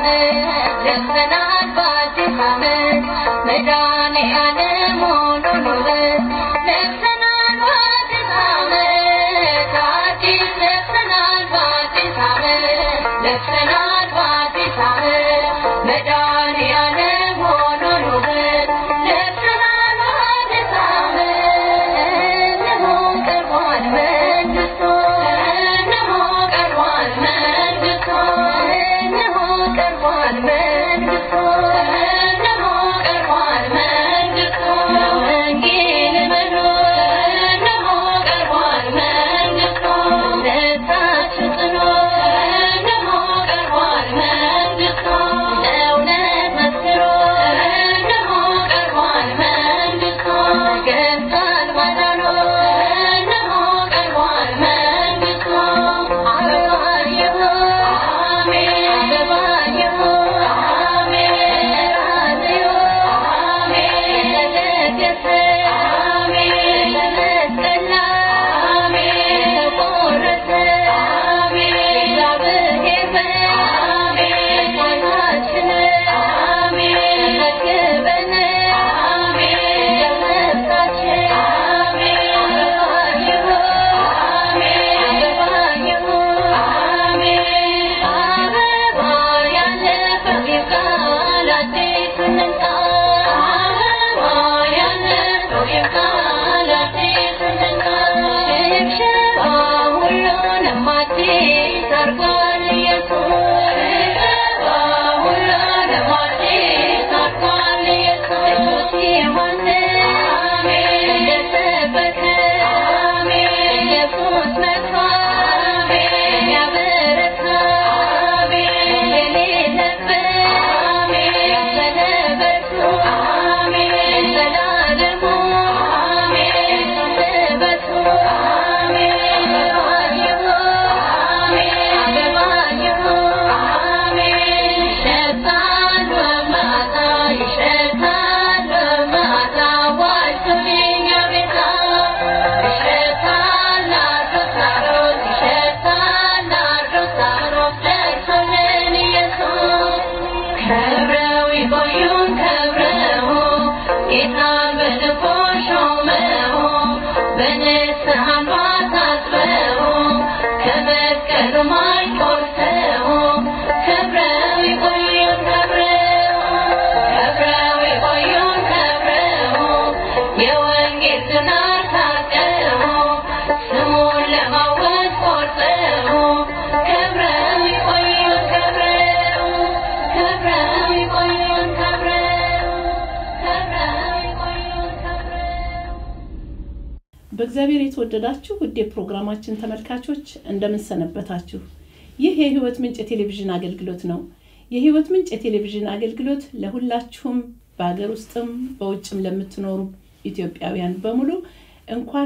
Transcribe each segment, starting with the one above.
በእግዚአብሔር የተወደዳችሁ ውድ የፕሮግራማችን ተመልካቾች እንደምን ሰነበታችሁ? ይህ የህይወት ምንጭ የቴሌቪዥን አገልግሎት ነው። የህይወት ምንጭ የቴሌቪዥን አገልግሎት ለሁላችሁም በሀገር ውስጥም በውጭም ለምትኖሩ ኢትዮጵያውያን በሙሉ እንኳን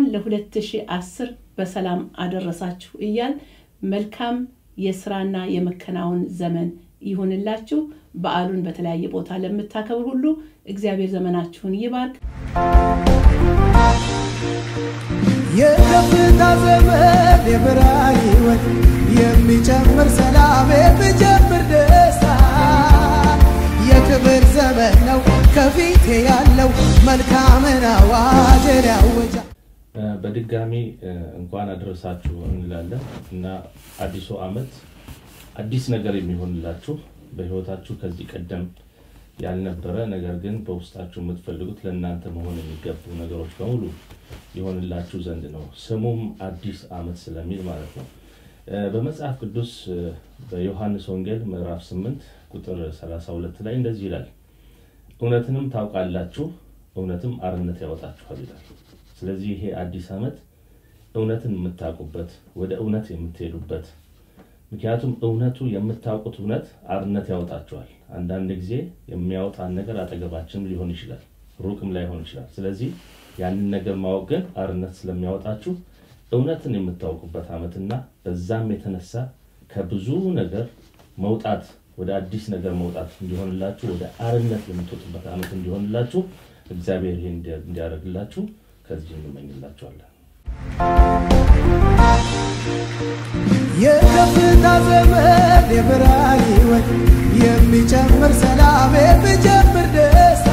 ለ2010 በሰላም አደረሳችሁ እያል መልካም የስራና የመከናወን ዘመን ይሁንላችሁ። በዓሉን በተለያየ ቦታ ለምታከብር ሁሉ እግዚአብሔር ዘመናችሁን ይባርክ። የከፍታ ዘመን የብርሃን ህይወት የሚጨምር ሰላም የሚጨምር ደስታ የክብር ዘመን ነው ከፊቴ ያለው መልካምን አዋጅን ያወጃ በድጋሚ እንኳን አደረሳችሁ እንላለን እና አዲሱ ዓመት አዲስ ነገር የሚሆንላችሁ በህይወታችሁ ከዚህ ቀደም ያልነበረ ነገር ግን በውስጣችሁ የምትፈልጉት ለእናንተ መሆን የሚገቡ ነገሮች በሙሉ ይሆንላችሁ ዘንድ ነው። ስሙም አዲስ ዓመት ስለሚል ማለት ነው። በመጽሐፍ ቅዱስ በዮሐንስ ወንጌል ምዕራፍ 8 ቁጥር 32 ላይ እንደዚህ ይላል፣ እውነትንም ታውቃላችሁ፣ እውነትም አርነት ያወጣችኋል ይላል። ስለዚህ ይሄ አዲስ ዓመት እውነትን የምታውቁበት ወደ እውነት የምትሄዱበት ምክንያቱም እውነቱ የምታውቁት እውነት አርነት ያወጣችኋል። አንዳንድ ጊዜ የሚያወጣን ነገር አጠገባችንም ሊሆን ይችላል፣ ሩቅም ላይሆን ይችላል። ስለዚህ ያንን ነገር ማወቅ ግን አርነት ስለሚያወጣችሁ እውነትን የምታውቁበት ዓመትና በዛም የተነሳ ከብዙ ነገር መውጣት ወደ አዲስ ነገር መውጣት እንዲሆንላችሁ ወደ አርነት የምትወጡበት ዓመት እንዲሆንላችሁ እግዚአብሔር ይህን እንዲያደርግላችሁ ከዚህ እንመኝላችኋለን። የከፍታ ዘመን የብርሃን ህይወት የሚ የሚጨምር ሰላም የሚጨምር ደስታ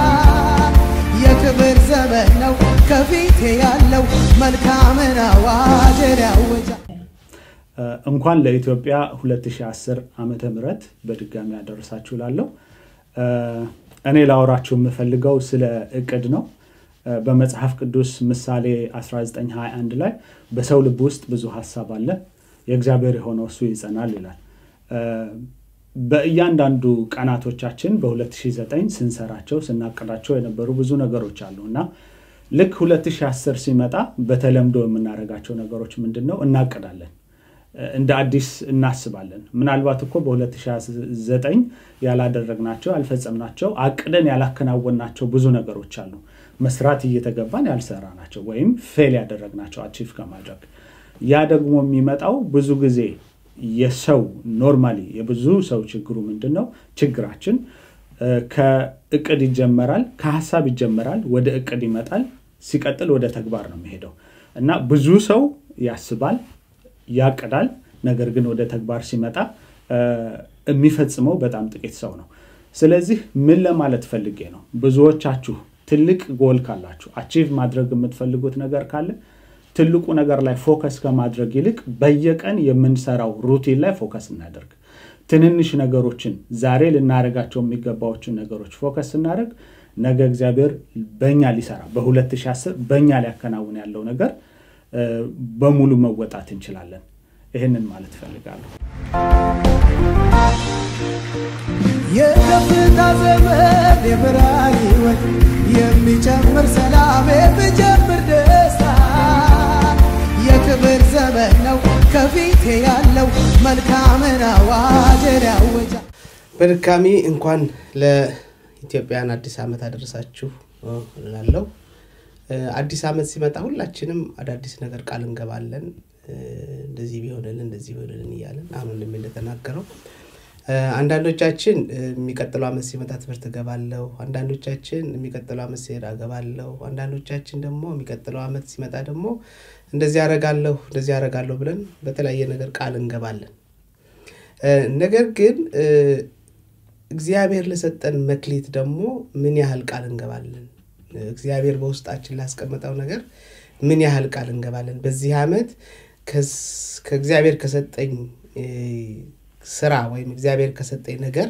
የክብር ዘመን ነው ከፊቴ ያለው መልካምን አዋጅን ያወጃል። እንኳን ለኢትዮጵያ 2010 ዓመተ ምህረት በድጋሚ ያደረሳችሁ ላለው እኔ ላወራችሁ የምፈልገው ስለ እቅድ ነው። በመጽሐፍ ቅዱስ ምሳሌ 1921 ላይ በሰው ልብ ውስጥ ብዙ ሀሳብ አለ፣ የእግዚአብሔር የሆነው እሱ ይጸናል ይላል። በእያንዳንዱ ቀናቶቻችን በ2009 ስንሰራቸው ስናቅዳቸው የነበሩ ብዙ ነገሮች አሉ እና ልክ 2010 ሲመጣ በተለምዶ የምናደርጋቸው ነገሮች ምንድን ነው? እናቅዳለን እንደ አዲስ እናስባለን። ምናልባት እኮ በ2009 ያላደረግናቸው ያልፈጸምናቸው አቅደን ያላከናወናቸው ብዙ ነገሮች አሉ። መስራት እየተገባን ያልሰራ ናቸው ወይም ፌል ያደረግናቸው አቺቭ ከማድረግ ያ ደግሞ የሚመጣው ብዙ ጊዜ የሰው ኖርማሊ የብዙ ሰው ችግሩ ምንድን ነው? ችግራችን ከእቅድ ይጀመራል፣ ከሀሳብ ይጀመራል፣ ወደ እቅድ ይመጣል፣ ሲቀጥል ወደ ተግባር ነው የሚሄደው እና ብዙ ሰው ያስባል ያቅዳል። ነገር ግን ወደ ተግባር ሲመጣ የሚፈጽመው በጣም ጥቂት ሰው ነው። ስለዚህ ምን ለማለት ፈልጌ ነው? ብዙዎቻችሁ ትልቅ ጎል ካላችሁ አቺቭ ማድረግ የምትፈልጉት ነገር ካለ ትልቁ ነገር ላይ ፎከስ ከማድረግ ይልቅ በየቀን የምንሰራው ሩቲን ላይ ፎከስ እናደርግ። ትንንሽ ነገሮችን ዛሬ ልናደርጋቸው የሚገባዎችን ነገሮች ፎከስ ስናደርግ ነገ እግዚአብሔር በእኛ ሊሰራ በ2010 በእኛ ሊያከናውን ያለው ነገር በሙሉ መወጣት እንችላለን። ይህንን ማለት እፈልጋለሁ። የከፍታ ዘመን የብርሃን ሕይወት የሚጨምር ሰላም የሚጨምር ደስታ የክብር ዘመን ነው ከፊቴ ያለው መልካምን አዋጅን ያወጃል። በድጋሚ እንኳን ለኢትዮጵያን አዲስ ዓመት አደረሳችሁ እላለሁ። አዲስ ዓመት ሲመጣ ሁላችንም አዳዲስ ነገር ቃል እንገባለን። እንደዚህ ቢሆንልን እንደዚህ ቢሆንልን እያለን አሁን እንደሚ እንደተናገረው አንዳንዶቻችን የሚቀጥለው ዓመት ሲመጣ ትምህርት እገባለሁ፣ አንዳንዶቻችን የሚቀጥለው ዓመት ሲሄድ እገባለሁ፣ አንዳንዶቻችን ደግሞ የሚቀጥለው ዓመት ሲመጣ ደግሞ እንደዚህ ያረጋለሁ እንደዚህ ያረጋለሁ ብለን በተለያየ ነገር ቃል እንገባለን። ነገር ግን እግዚአብሔር ለሰጠን መክሊት ደግሞ ምን ያህል ቃል እንገባለን? እግዚአብሔር በውስጣችን ላስቀመጠው ነገር ምን ያህል ቃል እንገባለን? በዚህ ዓመት ከእግዚአብሔር ከሰጠኝ ስራ ወይም እግዚአብሔር ከሰጠኝ ነገር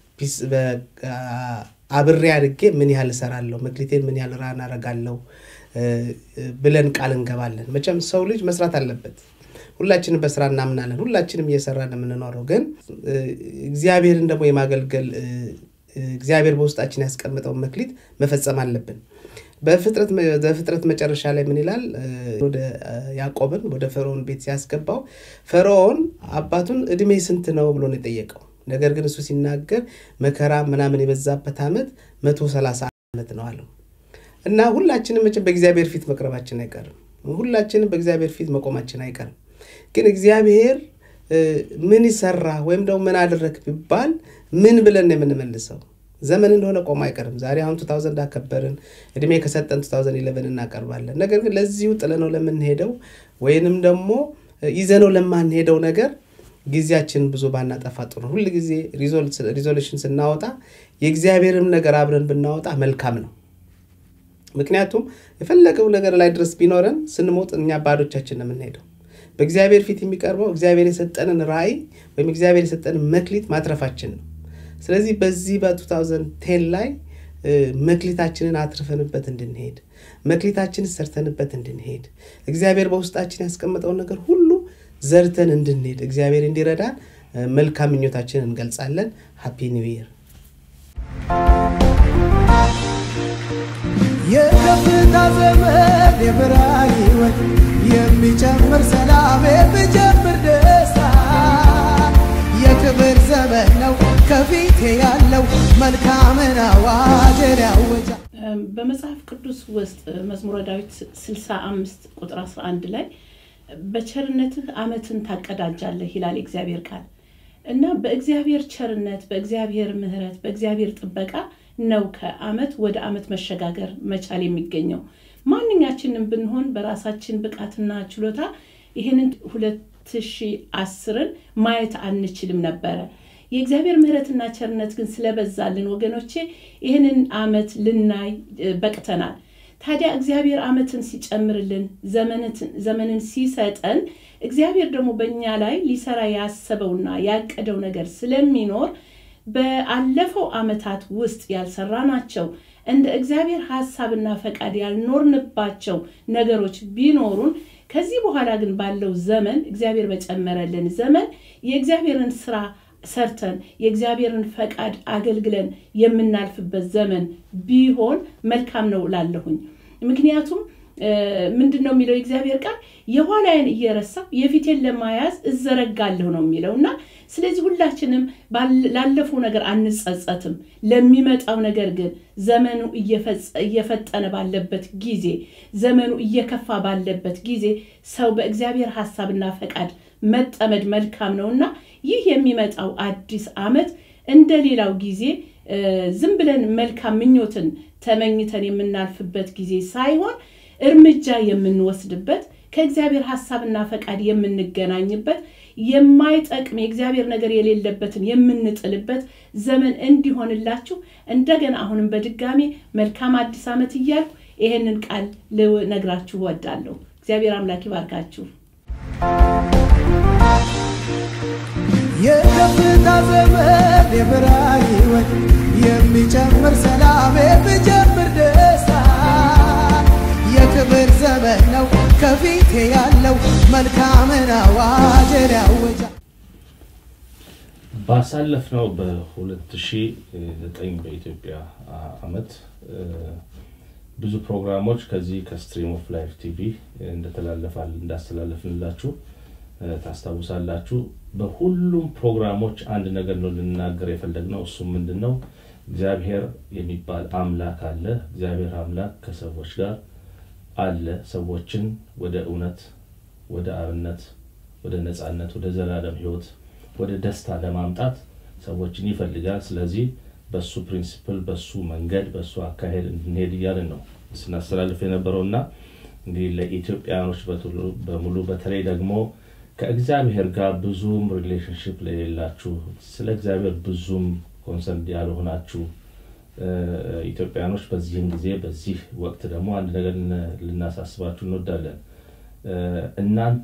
አብሬ አድርጌ ምን ያህል እሰራለሁ፣ መክሊቴን ምን ያህል ራን አረጋለሁ ብለን ቃል እንገባለን። መቼም ሰው ልጅ መስራት አለበት። ሁላችንም በስራ እናምናለን። ሁላችንም እየሰራን የምንኖረው ግን እግዚአብሔርን ደግሞ የማገልገል እግዚአብሔር በውስጣችን ያስቀምጠውን መክሊት መፈጸም አለብን። በፍጥረት መጨረሻ ላይ ምን ይላል? ወደ ያዕቆብን ወደ ፈርዖን ቤት ሲያስገባው ፈርዖን አባቱን እድሜ ስንት ነው ብሎ ነው የጠየቀው። ነገር ግን እሱ ሲናገር መከራ ምናምን የበዛበት ዓመት መቶ ሰላሳ ዓመት ነው አለው እና ሁላችንም መቼም በእግዚአብሔር ፊት መቅረባችን አይቀርም። ሁላችንም በእግዚአብሔር ፊት መቆማችን አይቀርም። ግን እግዚአብሔር ምን ይሰራ ወይም ደግሞ ምን አደረግ ቢባል ምን ብለን ነው የምንመልሰው? ዘመን እንደሆነ ቆሞ አይቀርም። ዛሬ አሁን 2000 አከበርን፣ እድሜ ከሰጠን 2011 እናቀርባለን። ነገር ግን ለዚሁ ጥለነው ለምንሄደው ወይንም ደግሞ ይዘነው ለማንሄደው ነገር ጊዜያችን ብዙ ባናጠፋ ጥሩ ነው። ሁል ጊዜ ሪዞሉሽን ስናወጣ የእግዚአብሔርም ነገር አብረን ብናወጣ መልካም ነው። ምክንያቱም የፈለገው ነገር ላይ ድረስ ቢኖረን ስንሞት እኛ ባዶቻችን ነው የምንሄደው። በእግዚአብሔር ፊት የሚቀርበው እግዚአብሔር የሰጠንን ራእይ ወይም እግዚአብሔር የሰጠንን መክሊት ማትረፋችን ነው። ስለዚህ በዚህ በ2010 ላይ መክሊታችንን አትርፈንበት እንድንሄድ መክሊታችንን ሰርተንበት እንድንሄድ እግዚአብሔር በውስጣችን ያስቀመጠውን ነገር ሁሉ ዘርተን እንድንሄድ እግዚአብሔር እንዲረዳን መልካም ምኞታችንን እንገልጻለን። ሃፒ ኒው ይር። የከፍታ ዘመን የብርሃን ሕይወት የሚጨምር ሰላም የሚጨምር ደስታ የክብር ዘመን ነው ከፊቴ ያለው መልካምን አዋጅን ያወጃል። በመጽሐፍ ቅዱስ ውስጥ መዝሙረ ዳዊት 65 ቁጥር 11 ላይ በቸርነትህ ዓመትን ታቀዳጃለህ ይላል እግዚአብሔር ቃል እና በእግዚአብሔር ቸርነት፣ በእግዚአብሔር ምሕረት፣ በእግዚአብሔር ጥበቃ ነው ከዓመት ወደ ዓመት መሸጋገር መቻል የሚገኘው። ማንኛችንም ብንሆን በራሳችን ብቃትና ችሎታ ይህንን ሁለት ሺህ አስርን ማየት አንችልም ነበረ። የእግዚአብሔር ምሕረትና ቸርነት ግን ስለበዛልን ወገኖቼ ይህንን ዓመት ልናይ በቅተናል። ታዲያ እግዚአብሔር ዓመትን ሲጨምርልን ዘመንን ሲሰጠን እግዚአብሔር ደግሞ በእኛ ላይ ሊሰራ ያሰበውና ያቀደው ነገር ስለሚኖር በአለፈው ዓመታት ውስጥ ያልሰራናቸው እንደ እግዚአብሔር ሐሳብና ፈቃድ ያልኖርንባቸው ነገሮች ቢኖሩን ከዚህ በኋላ ግን ባለው ዘመን እግዚአብሔር በጨመረልን ዘመን የእግዚአብሔርን ስራ ሰርተን የእግዚአብሔርን ፈቃድ አገልግለን የምናልፍበት ዘመን ቢሆን መልካም ነው እላለሁኝ። ምክንያቱም ምንድን ነው የሚለው የእግዚአብሔር ቃል የኋላዬን እየረሳሁ የፊቴን ለማያዝ እዘረጋለሁ ነው የሚለው እና ስለዚህ ሁላችንም ላለፈው ነገር አንጸጸትም። ለሚመጣው ነገር ግን ዘመኑ እየፈጠነ ባለበት ጊዜ፣ ዘመኑ እየከፋ ባለበት ጊዜ ሰው በእግዚአብሔር ሐሳብና ፈቃድ መጠመድ መልካም ነው እና ይህ የሚመጣው አዲስ ዓመት እንደ ሌላው ጊዜ ዝም ብለን መልካም ምኞትን ተመኝተን የምናልፍበት ጊዜ ሳይሆን እርምጃ የምንወስድበት ከእግዚአብሔር ሐሳብና ፈቃድ የምንገናኝበት የማይጠቅም የእግዚአብሔር ነገር የሌለበትን የምንጥልበት ዘመን እንዲሆንላችሁ እንደገና አሁንም በድጋሚ መልካም አዲስ ዓመት እያልኩ ይሄንን ቃል ልነግራችሁ እወዳለሁ። እግዚአብሔር አምላክ ይባርካችሁ። የከፍታ ዘመን የብርሃን ሕይወት የሚጨምር ሰላም የሚጨምር ደስታ የክብር ዘመን ነው ከፊቴ ያለው መልካምን አዋጅን ያውጃል። ባሳለፍነው በ2009 በኢትዮጵያ ዓመት ብዙ ፕሮግራሞች ከዚህ ከስትሪም ኦፍ ላይፍ ቲቪ እንደተላለፋል እንዳስተላለፍንላችሁ ታስታውሳላችሁ። በሁሉም ፕሮግራሞች አንድ ነገር ነው ልናገር የፈለግነው። እሱም ምንድን ነው? እግዚአብሔር የሚባል አምላክ አለ። እግዚአብሔር አምላክ ከሰዎች ጋር አለ። ሰዎችን ወደ እውነት፣ ወደ አብነት፣ ወደ ነፃነት፣ ወደ ዘላለም ሕይወት፣ ወደ ደስታ ለማምጣት ሰዎችን ይፈልጋል። ስለዚህ በሱ ፕሪንሲፕል፣ በሱ መንገድ፣ በሱ አካሄድ እንድንሄድ እያልን ነው ስናስተላልፍ የነበረው እና እንግዲህ ለኢትዮጵያኖች በሙሉ በተለይ ደግሞ ከእግዚአብሔር ጋር ብዙም ሪሌሽንሽፕ ለሌላችሁ ስለ እግዚአብሔር ብዙም ኮንሰርን ያልሆናችሁ ኢትዮጵያኖች በዚህም ጊዜ በዚህ ወቅት ደግሞ አንድ ነገር ልናሳስባችሁ እንወዳለን። እናንተ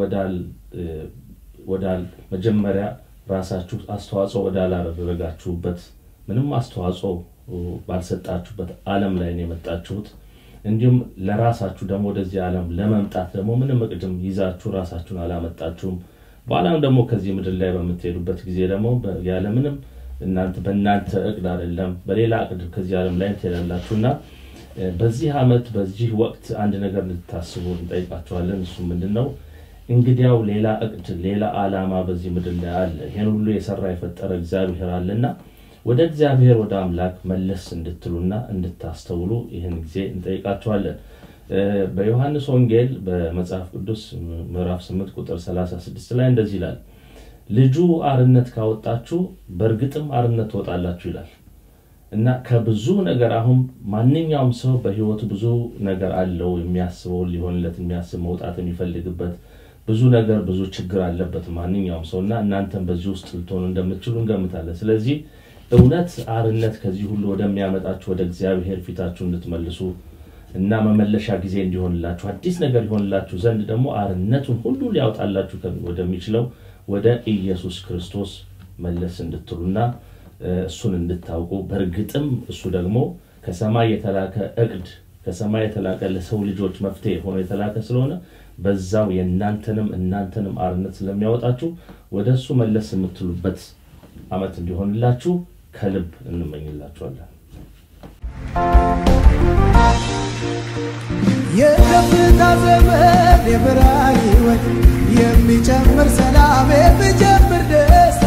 ወዳል መጀመሪያ ራሳችሁ አስተዋጽኦ ወዳላደረጋችሁበት ምንም አስተዋጽኦ ባልሰጣችሁበት ዓለም ላይ ነው የመጣችሁት። እንዲሁም ለራሳችሁ ደግሞ ወደዚህ ዓለም ለመምጣት ደግሞ ምንም እቅድም ይዛችሁ ራሳችሁን አላመጣችሁም። በኋላም ደግሞ ከዚህ ምድር ላይ በምትሄዱበት ጊዜ ደግሞ ያለምንም እናንተ በእናንተ እቅድ አይደለም በሌላ እቅድ ከዚህ ዓለም ላይ ትሄዳላችሁ እና በዚህ ዓመት በዚህ ወቅት አንድ ነገር እንድታስቡ እንጠይቃችኋለን። እሱ ምንድን ነው? እንግዲያው ሌላ እቅድ ሌላ ዓላማ በዚህ ምድር ላይ አለ። ይህን ሁሉ የሰራ የፈጠረ እግዚአብሔር አለና ወደ እግዚአብሔር ወደ አምላክ መለስ እንድትሉና እንድታስተውሉ ይህን ጊዜ እንጠይቃችኋለን። በዮሐንስ ወንጌል በመጽሐፍ ቅዱስ ምዕራፍ 8 ቁጥር 36 ላይ እንደዚህ ይላል፣ ልጁ አርነት ካወጣችሁ በእርግጥም አርነት ትወጣላችሁ ይላል እና ከብዙ ነገር አሁን ማንኛውም ሰው በህይወቱ ብዙ ነገር አለው የሚያስበው ሊሆንለት የሚያስብ መውጣት የሚፈልግበት ብዙ ነገር ብዙ ችግር አለበት ማንኛውም ሰው እና እናንተም በዚህ ውስጥ ልትሆኑ እንደምትችሉ እንገምታለን። ስለዚህ እውነት አርነት ከዚህ ሁሉ ወደሚያመጣችሁ ወደ እግዚአብሔር ፊታችሁ እንድትመልሱ እና መመለሻ ጊዜ እንዲሆንላችሁ አዲስ ነገር ይሆንላችሁ ዘንድ ደግሞ አርነቱን ሁሉ ሊያወጣላችሁ ወደሚችለው ወደ ኢየሱስ ክርስቶስ መለስ እንድትሉና እሱን እንድታውቁ በእርግጥም እሱ ደግሞ ከሰማይ የተላከ እቅድ ከሰማይ የተላከ ለሰው ልጆች መፍትሄ ሆኖ የተላከ ስለሆነ በዛው የእናንተንም እናንተንም አርነት ስለሚያወጣችሁ ወደ እሱ መለስ የምትሉበት ዓመት እንዲሆንላችሁ ከልብ እንመኝላችኋለን። የከፍታ ዘመን የብርሃን ሕይወት የሚጨምር ሰላም የሚጨምር ደስታ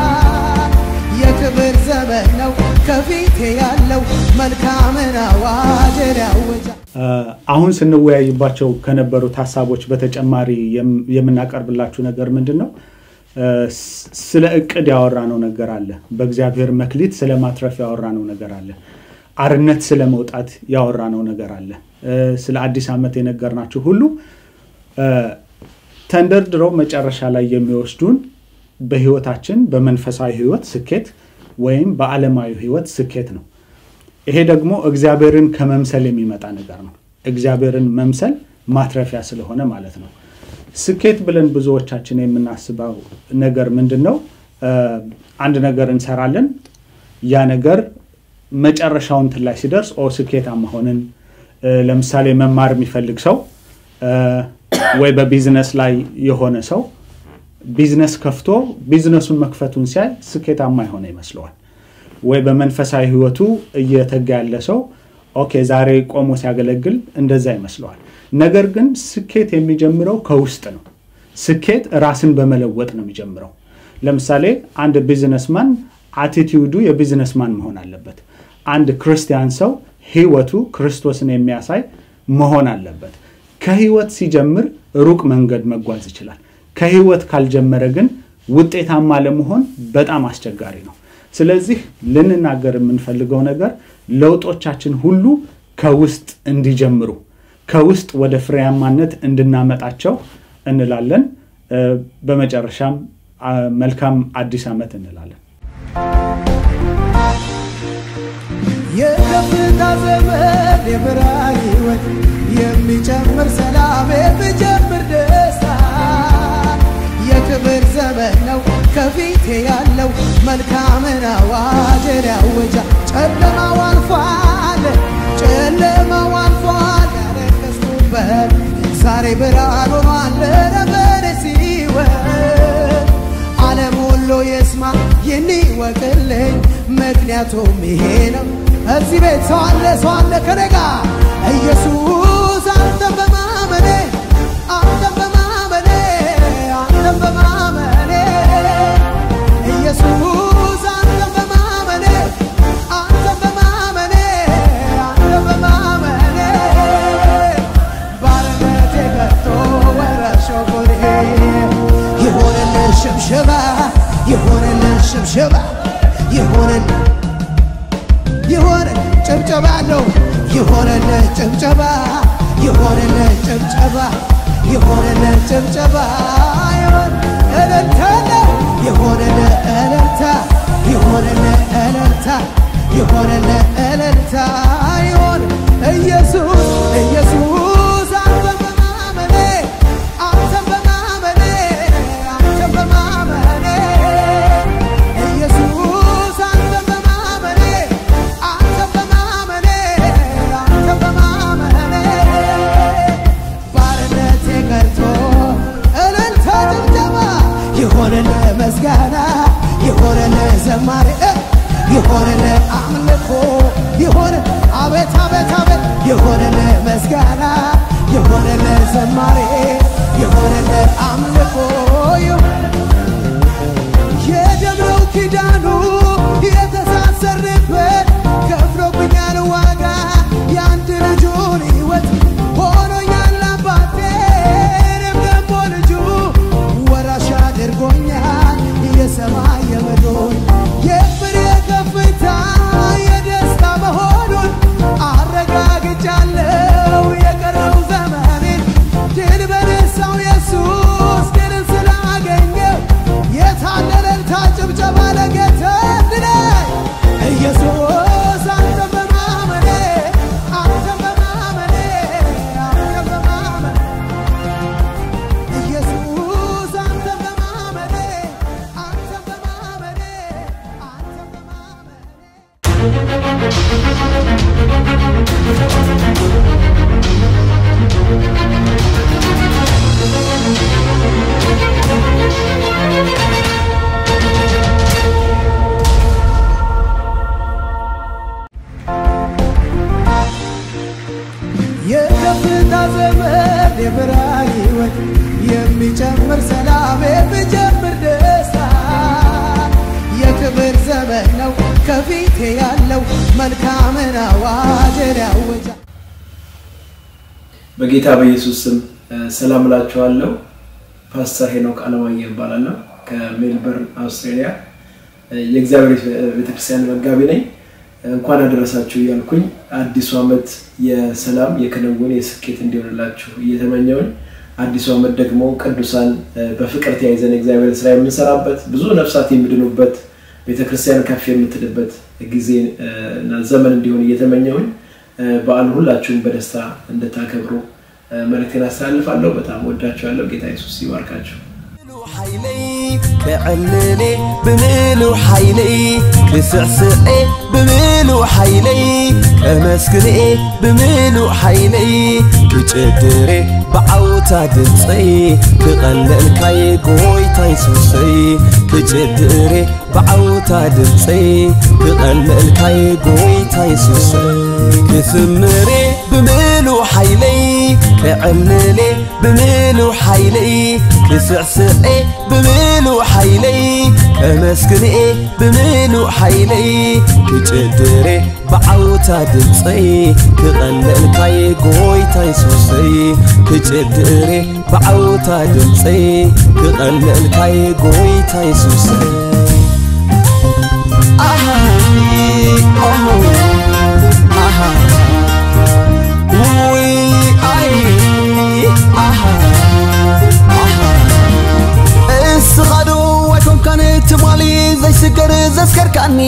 የክብር ዘመን ነው ከፊቴ ያለው መልካምን አዋጅን ያውጃል። አሁን ስንወያይባቸው ከነበሩት ሀሳቦች በተጨማሪ የምናቀርብላችሁ ነገር ምንድን ነው? ስለ እቅድ ያወራነው ነገር አለ። በእግዚአብሔር መክሊት ስለ ማትረፍ ያወራነው ነገር አለ። አርነት ስለ መውጣት ያወራነው ነገር አለ። ስለ አዲስ ዓመት የነገርናችሁ ሁሉ ተንደርድረው መጨረሻ ላይ የሚወስዱን በህይወታችን በመንፈሳዊ ህይወት ስኬት ወይም በዓለማዊ ህይወት ስኬት ነው። ይሄ ደግሞ እግዚአብሔርን ከመምሰል የሚመጣ ነገር ነው። እግዚአብሔርን መምሰል ማትረፊያ ስለሆነ ማለት ነው። ስኬት ብለን ብዙዎቻችን የምናስበው ነገር ምንድን ነው? አንድ ነገር እንሰራለን። ያ ነገር መጨረሻው እንትን ላይ ሲደርስ ኦ ስኬታማ ሆንን። ለምሳሌ መማር የሚፈልግ ሰው ወይ በቢዝነስ ላይ የሆነ ሰው ቢዝነስ ከፍቶ ቢዝነሱን መክፈቱን ሲያይ ስኬታማ የሆነ ይመስለዋል። ወይ በመንፈሳዊ ህይወቱ እየተጋ ያለ ሰው ኦኬ ዛሬ ቆሞ ሲያገለግል እንደዛ ይመስለዋል። ነገር ግን ስኬት የሚጀምረው ከውስጥ ነው። ስኬት ራስን በመለወጥ ነው የሚጀምረው። ለምሳሌ አንድ ቢዝነስማን አቲቲዩዱ የቢዝነስማን መሆን አለበት። አንድ ክርስቲያን ሰው ህይወቱ ክርስቶስን የሚያሳይ መሆን አለበት። ከህይወት ሲጀምር ሩቅ መንገድ መጓዝ ይችላል። ከህይወት ካልጀመረ ግን ውጤታማ ለመሆን በጣም አስቸጋሪ ነው። ስለዚህ ልንናገር የምንፈልገው ነገር ለውጦቻችን ሁሉ ከውስጥ እንዲጀምሩ ከውስጥ ወደ ፍሬያማነት እንድናመጣቸው እንላለን። በመጨረሻም መልካም አዲስ ዓመት እንላለን። የከፍታ ዘመን የብርሃን ህይወት የሚጨምር ሰላም የሚጨምር ደስታ የክብር ዘመን ነው ከፊቴ ያለው መልካምን አዋጅን ያወጃ ጨለማው አልፏል ጨለማው አልፏል ያረከስኩበት ዛሬ ብርሃን ሆኗል ለነበረ ሲወት ዓለም ሁሉ የስማ ይህን ይወቅልኝ ምክንያቱም ይሄ ነው እዚህ ቤት ሰው አለ ሰው አለ ከኔ ጋር ኢየሱስ አንተን በማመኔ አንተን በማመኔ አንተን በማመኔ ኢየሱስ አንተን በማመኔ አንተን በማመኔ አንተን በማመኔ ባርነቴ ገብቶ ወረሾ ጎሬ ይሆንልን ሽብሽባ ይሆንልን ሽብሽባ ይሆንልን ይሆንልን ጭብጨባ አለው ይሆንልን ጭብጨባ ይሆንልን ጭብጨባ ይሆንልን ጭብጨባ ይሆን እልልታ ነው ይሆንልን እልልታ ይሆንልን እልልታ ይሆንልን እልልታ ይሆን ኢየሱስ ኢየሱስ አንተን በማመኔ አንተን በማመኔ አንተን በማመኔ ኢየሱስ አንተን በማመኔ አንተን በማመኔ አንተን በማመኔ ባርነቴ ቀርቶ እልልታ ጭብጨባ ይሆንል ምስጋና ይሆንል ዘማሪ ይሆንል አምልኮ ይሆን አቤት አቤት አቤት ይሆንል ምስጋና ይሆንል ዘማሪ ይሆንል አምልኮ የደብረው ኪዳኑ የተሳሰርበት ከፍሎብኛል ዋጋ የአንድ ልጁን ሕይወት ሆኖኛል አባቴ እኔም ደግሞ ልጁ ወራሽ አድርጎኛል የሰማይ የምድሩን የፍሬ ከፍታ የደስታ መሆኑን አረጋግጫለሁ የቀረው ዘመኔን ድል በነሳው ኢየሱስ ድልን ስላገኘው የታለ እልልታ ጭብጨባ ለጌታ እንድላይ ኢየሱስ አንተን በማመኔ አንተን በማመኔ አንተን በማመኔ ኢየሱስ አንተን በማመኔ አንተን በማመኔ አንተን በማመኔ የከፍታ ዘመን የብርሃን ህይወት የሚጨምር ሰላም የሚጨምር ደስታ የክብር ዘመን ነው ከፊቴ ያለው መልካምን አዋጅን ያወጃ በጌታ በኢየሱስ ስም ሰላም እላችኋለሁ። ፓስተር ሄኖክ አለማየሁ እባላለሁ ከሜልበርን አውስትራሊያ የእግዚአብሔር ቤተክርስቲያን መጋቢ ነኝ። እንኳን አደረሳችሁ እያልኩኝ አዲሱ ዓመት የሰላም የክንውን የስኬት እንዲሆንላችሁ እየተመኘውኝ አዲሱ ዓመት ደግሞ ቅዱሳን በፍቅር ተያይዘን የእግዚአብሔር ስራ የምንሰራበት ብዙ ነፍሳት የሚድኑበት ቤተክርስቲያን ከፍ የምትልበት ጊዜ እና ዘመን እንዲሆን እየተመኘሁኝ በዓሉ ሁላችሁም በደስታ እንድታከብሩ መልእክቴን አስተላልፋለሁ። በጣም ወዳችኋለሁ። ጌታ ኢየሱስ ይባርካችሁ። ሓይለይ ክዕልሌ ብምሉእ ሓይለይ ክስዕስዐ ብምሉእ ሓይለይ ከመስግንኤ ብምሉእ ሓይለይ ክጭድሬ ብዓውታ ድምፀይ ክቐልልካየ ጎይታ ይሱሰይ ክጭድሬ ብዓውታ ድምፀይ ክቐልልካየ ጎይታ ይሱሰይ ክስምሬ ብምሉእ ሓይለይ ክዕልሌ ብምሉእ ሓይለይ ክስዕስዐ ብምሉእ ሓይለይ ከመስግንኤ ብምሉእ ሓይለይ ክጭድሬ ብዓውታ ድምፀይ ክቐልልካየ ጎይታ ይሱሰይ ክጭድሬ ብዓውታ ድምፀይ ክቐልልካየ ጎይታ ይሱሰይ ኣሃ ኦሆ ኣሃ ውይ ኣይ ኣሃ ኣሃ እስኻዶ ኣይኮንካን ትማሊ ዘይስገር ዘስከርካኒ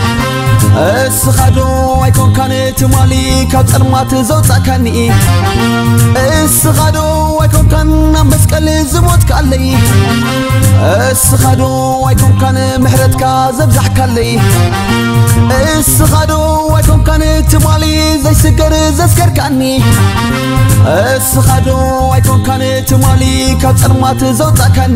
እስኻዶ ኣይኮንካን ትማሊ ካብ ጸልማት ዘውፃእካኒ እስኻዶ ኣይኮንካን ኣብ መስቀል ዝሞትካለይ እስኻዶ ኣይኮንካን ምሕረትካ ዘብዛሕካለይ እስኻዶ ኣይኮንካን ትማሊ ዘይስገር ዘስከርካኒ እስኻዶ ኣይኮንካን ትማሊ ካብ ጸልማት ዘውፃእካኒ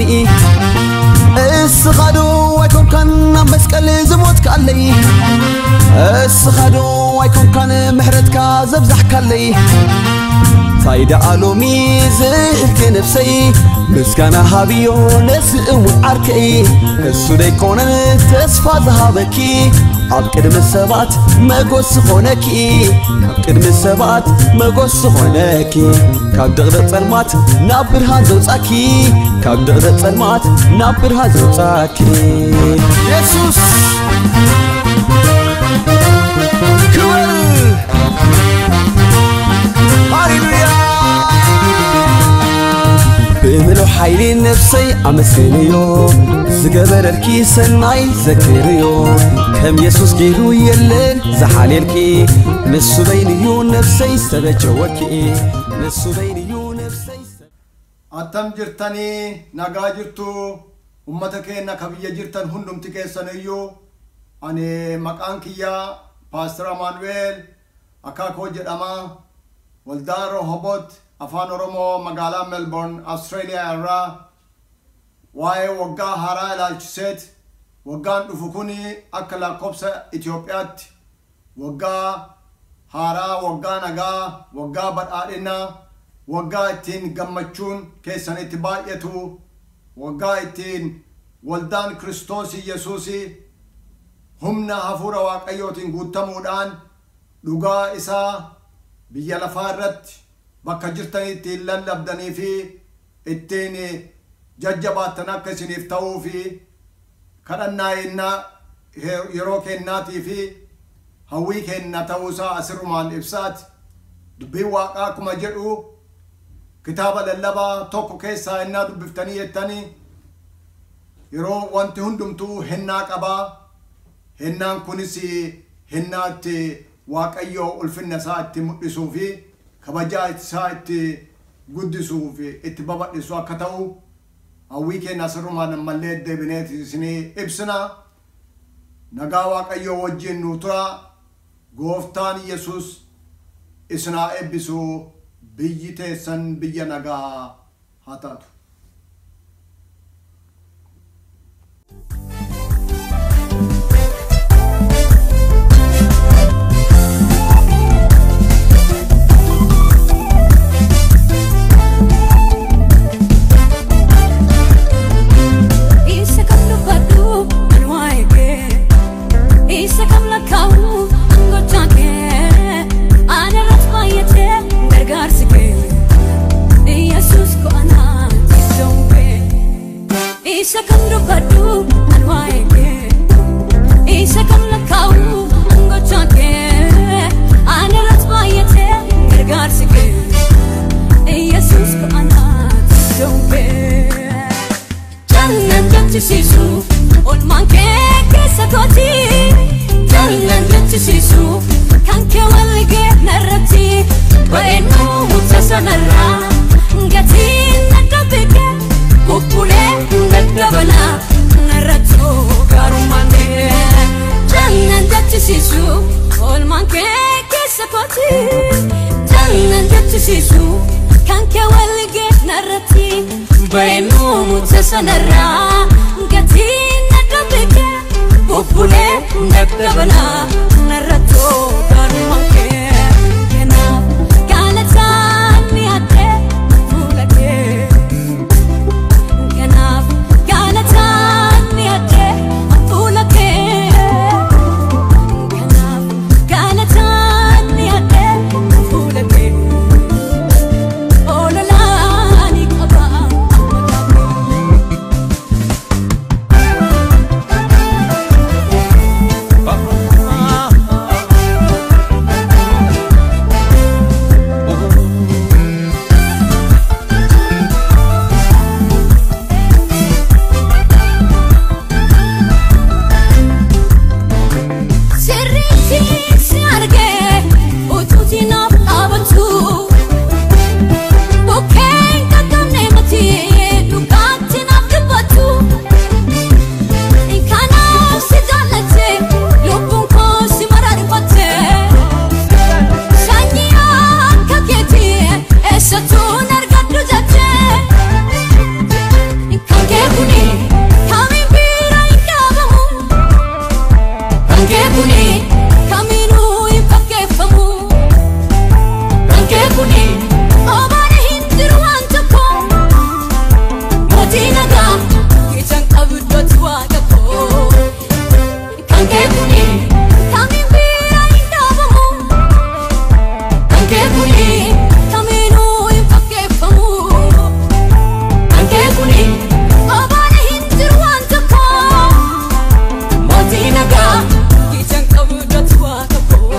እስኻዶ ኣይኮንካን ኣብ መስቀል ዝሞትካለይ እስኻዶ ኣይኮንካን ምሕረትካ ዘብዛሕካለይ ፋይዳ ኣሎሚ ዝእልቲ ነፍሰይ ምስጋና ሃብዮ ነስእሙ ዓርከይ እሱ ደይኮነን ተስፋ ዝሃበኪ ኣብ ቅድሚ ሰባት መጎስ ዝኾነኪ ካብ ቅድሚ ሰባት መጎስ ዝኾነኪ ካብ ድቕደቕ ጸልማት ናብ ብርሃን ዘውፃኪ ካብ ድቕደቕ ጸልማት ናብ ብርሃን ዘውፃኪ የሱስ ክብር ሃሌሉያ ብምሉእ ሓይሊ ነፍሰይ ኣመስግንዮ ዝገበረልኪ ሰናይ ዘክርዮ ከም የሱስ ገይሩ የለን ዝሓልየልኪ ንሱ በይንዩ ነፍሰይ ዝተበጀወኪ ንሱ በይንዩ ነፍሰይ attam jirtanii nagaa jirtu ummata keenya ka biyya jirtan hundumti keessan iyyuu ani maqaan kiyyaa paastor amaanu'eel akaakoo jedhama waldaa rohobot afaan oromoo magaalaa melbourne austraaliyaa irraa waa'ee waggaa haaraa ilaalchiseet waggaan dhufu kun akka lakkoobsa Itoophiyaatti waggaa haaraa waggaa nagaa waggaa badhaadhinaa waggaa ittiin gammachuun keessan itti baay'atu waggaa ittiin waldaan kiristoos yesuus humna hafuura waaqayyootiin guutamuudhaan dhugaa isaa biyya lafaa irratti bakka jirtan ittiin lallabdanii fi ittiin jajjabaattan akka isiniif ta'uu fi kadhannaa yennaa yeroo kennaatii fi hawwii kenna ta'uusaa asirrumaan ibsaati dubbiin waaqaa akkuma jedhu kitaaba lallabaa tokko keessaa hennaa dubbiftanii jettanii yeroo wanti hundumtuu hennaa qabaa hennaan kunis hennaa itti waaqayyoo ulfinna isaa itti mul'isuu fi kabajaa isaa itti guddisuu fi itti babadhisu akka ta'u hawwii keenya asirrumaan ammallee deebineet isinii ibsina nagaa waaqayyoo wajjin nu tura gooftaan yesus isinaa eebbisu biyyi teessan biyya nagaa haa taatu Isa kam dubbadhu an waa'ee kee Isa kam lakkaa'u an gochaa kee Ana irratti baay'atee gargaarsi kee Yesuus ko'anaati iddoon kee Isa kam dubbadhu an waa'ee kee Isa kam lakkaa'u an gochaa kee Ana irratti baay'atee gargaarsi kee Yesuus ko'anaati jonke Jallan jechisiisu olmaan kee keessa kooti Jallan jechisiisu kan kee walgee narratti Ba'eenuu mucha sanarraa gatiin nadda beeke Bubbulee daddabala narrattuu gaarummaan kee Jallan jechisiisu olmaan kee keessa kooti Jallan jechisiisu kan kee walgee narratti Ba'eenuu mucha sanarraa gatiin nadda beeke Bubbulee daddabala narrattuu gaarummaan kee Kanaaf gaalataan ni adde fuula kee Kanaaf gaalataan ni adde fuula kee Kanaaf gaalataan ni adde fuula kee Ololaan ni qaba Sirriitti si argee utuuti naaf dhaabatu Bukkeen qaqqabnee mati dhugaatti naaf dhibbatu Kanaaf si jaallatte lubbuun koo si maraarfatte Sanyii akka keetii eessattuun argadhu jette Kan kee kuni kamiin bira hin dhaabamu Rankee kuni kamiinuu hin fakkeeffamu. Rankee kuni obaana hin jiru waan tokko. Mootii nagaa ijaan qabdootti waaqa koo. Rankee kuni kamiin bira hin dhaabamu. Rankee kuni kamiinuu hin fakkeeffamu. Rankee kuni obaana hin jiru waan tokko. Mootii nagaa ijaan qabdootti waaqa koo.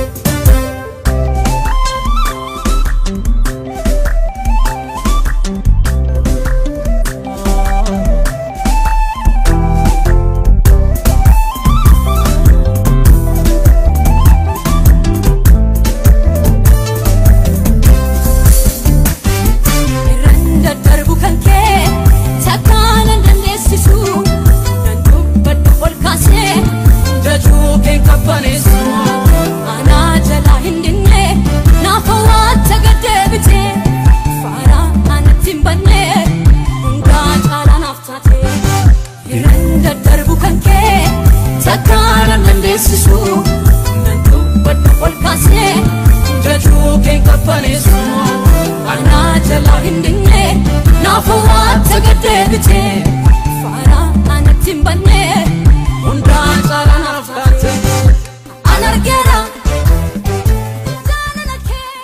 Irraan daddarbu kan kee takkaan hin dandeessisu nan dubbadhu ol kaasee jajuu kee qabbaneessu anaa jalaa hin dinne naaf hawwaata gad deebite faara anatti hin banne hundaa caalaa naaf taate Irraan daddarbu kan kee takkaan hin dandeessisu nan dubbadhu ol kaasee jajuu kee qabbaneessu anaa jalaa hin dinne naaf hawwaata gad deebite faara anatti hin banne hundaa caalaa naaf taate an argeera jaalala kee.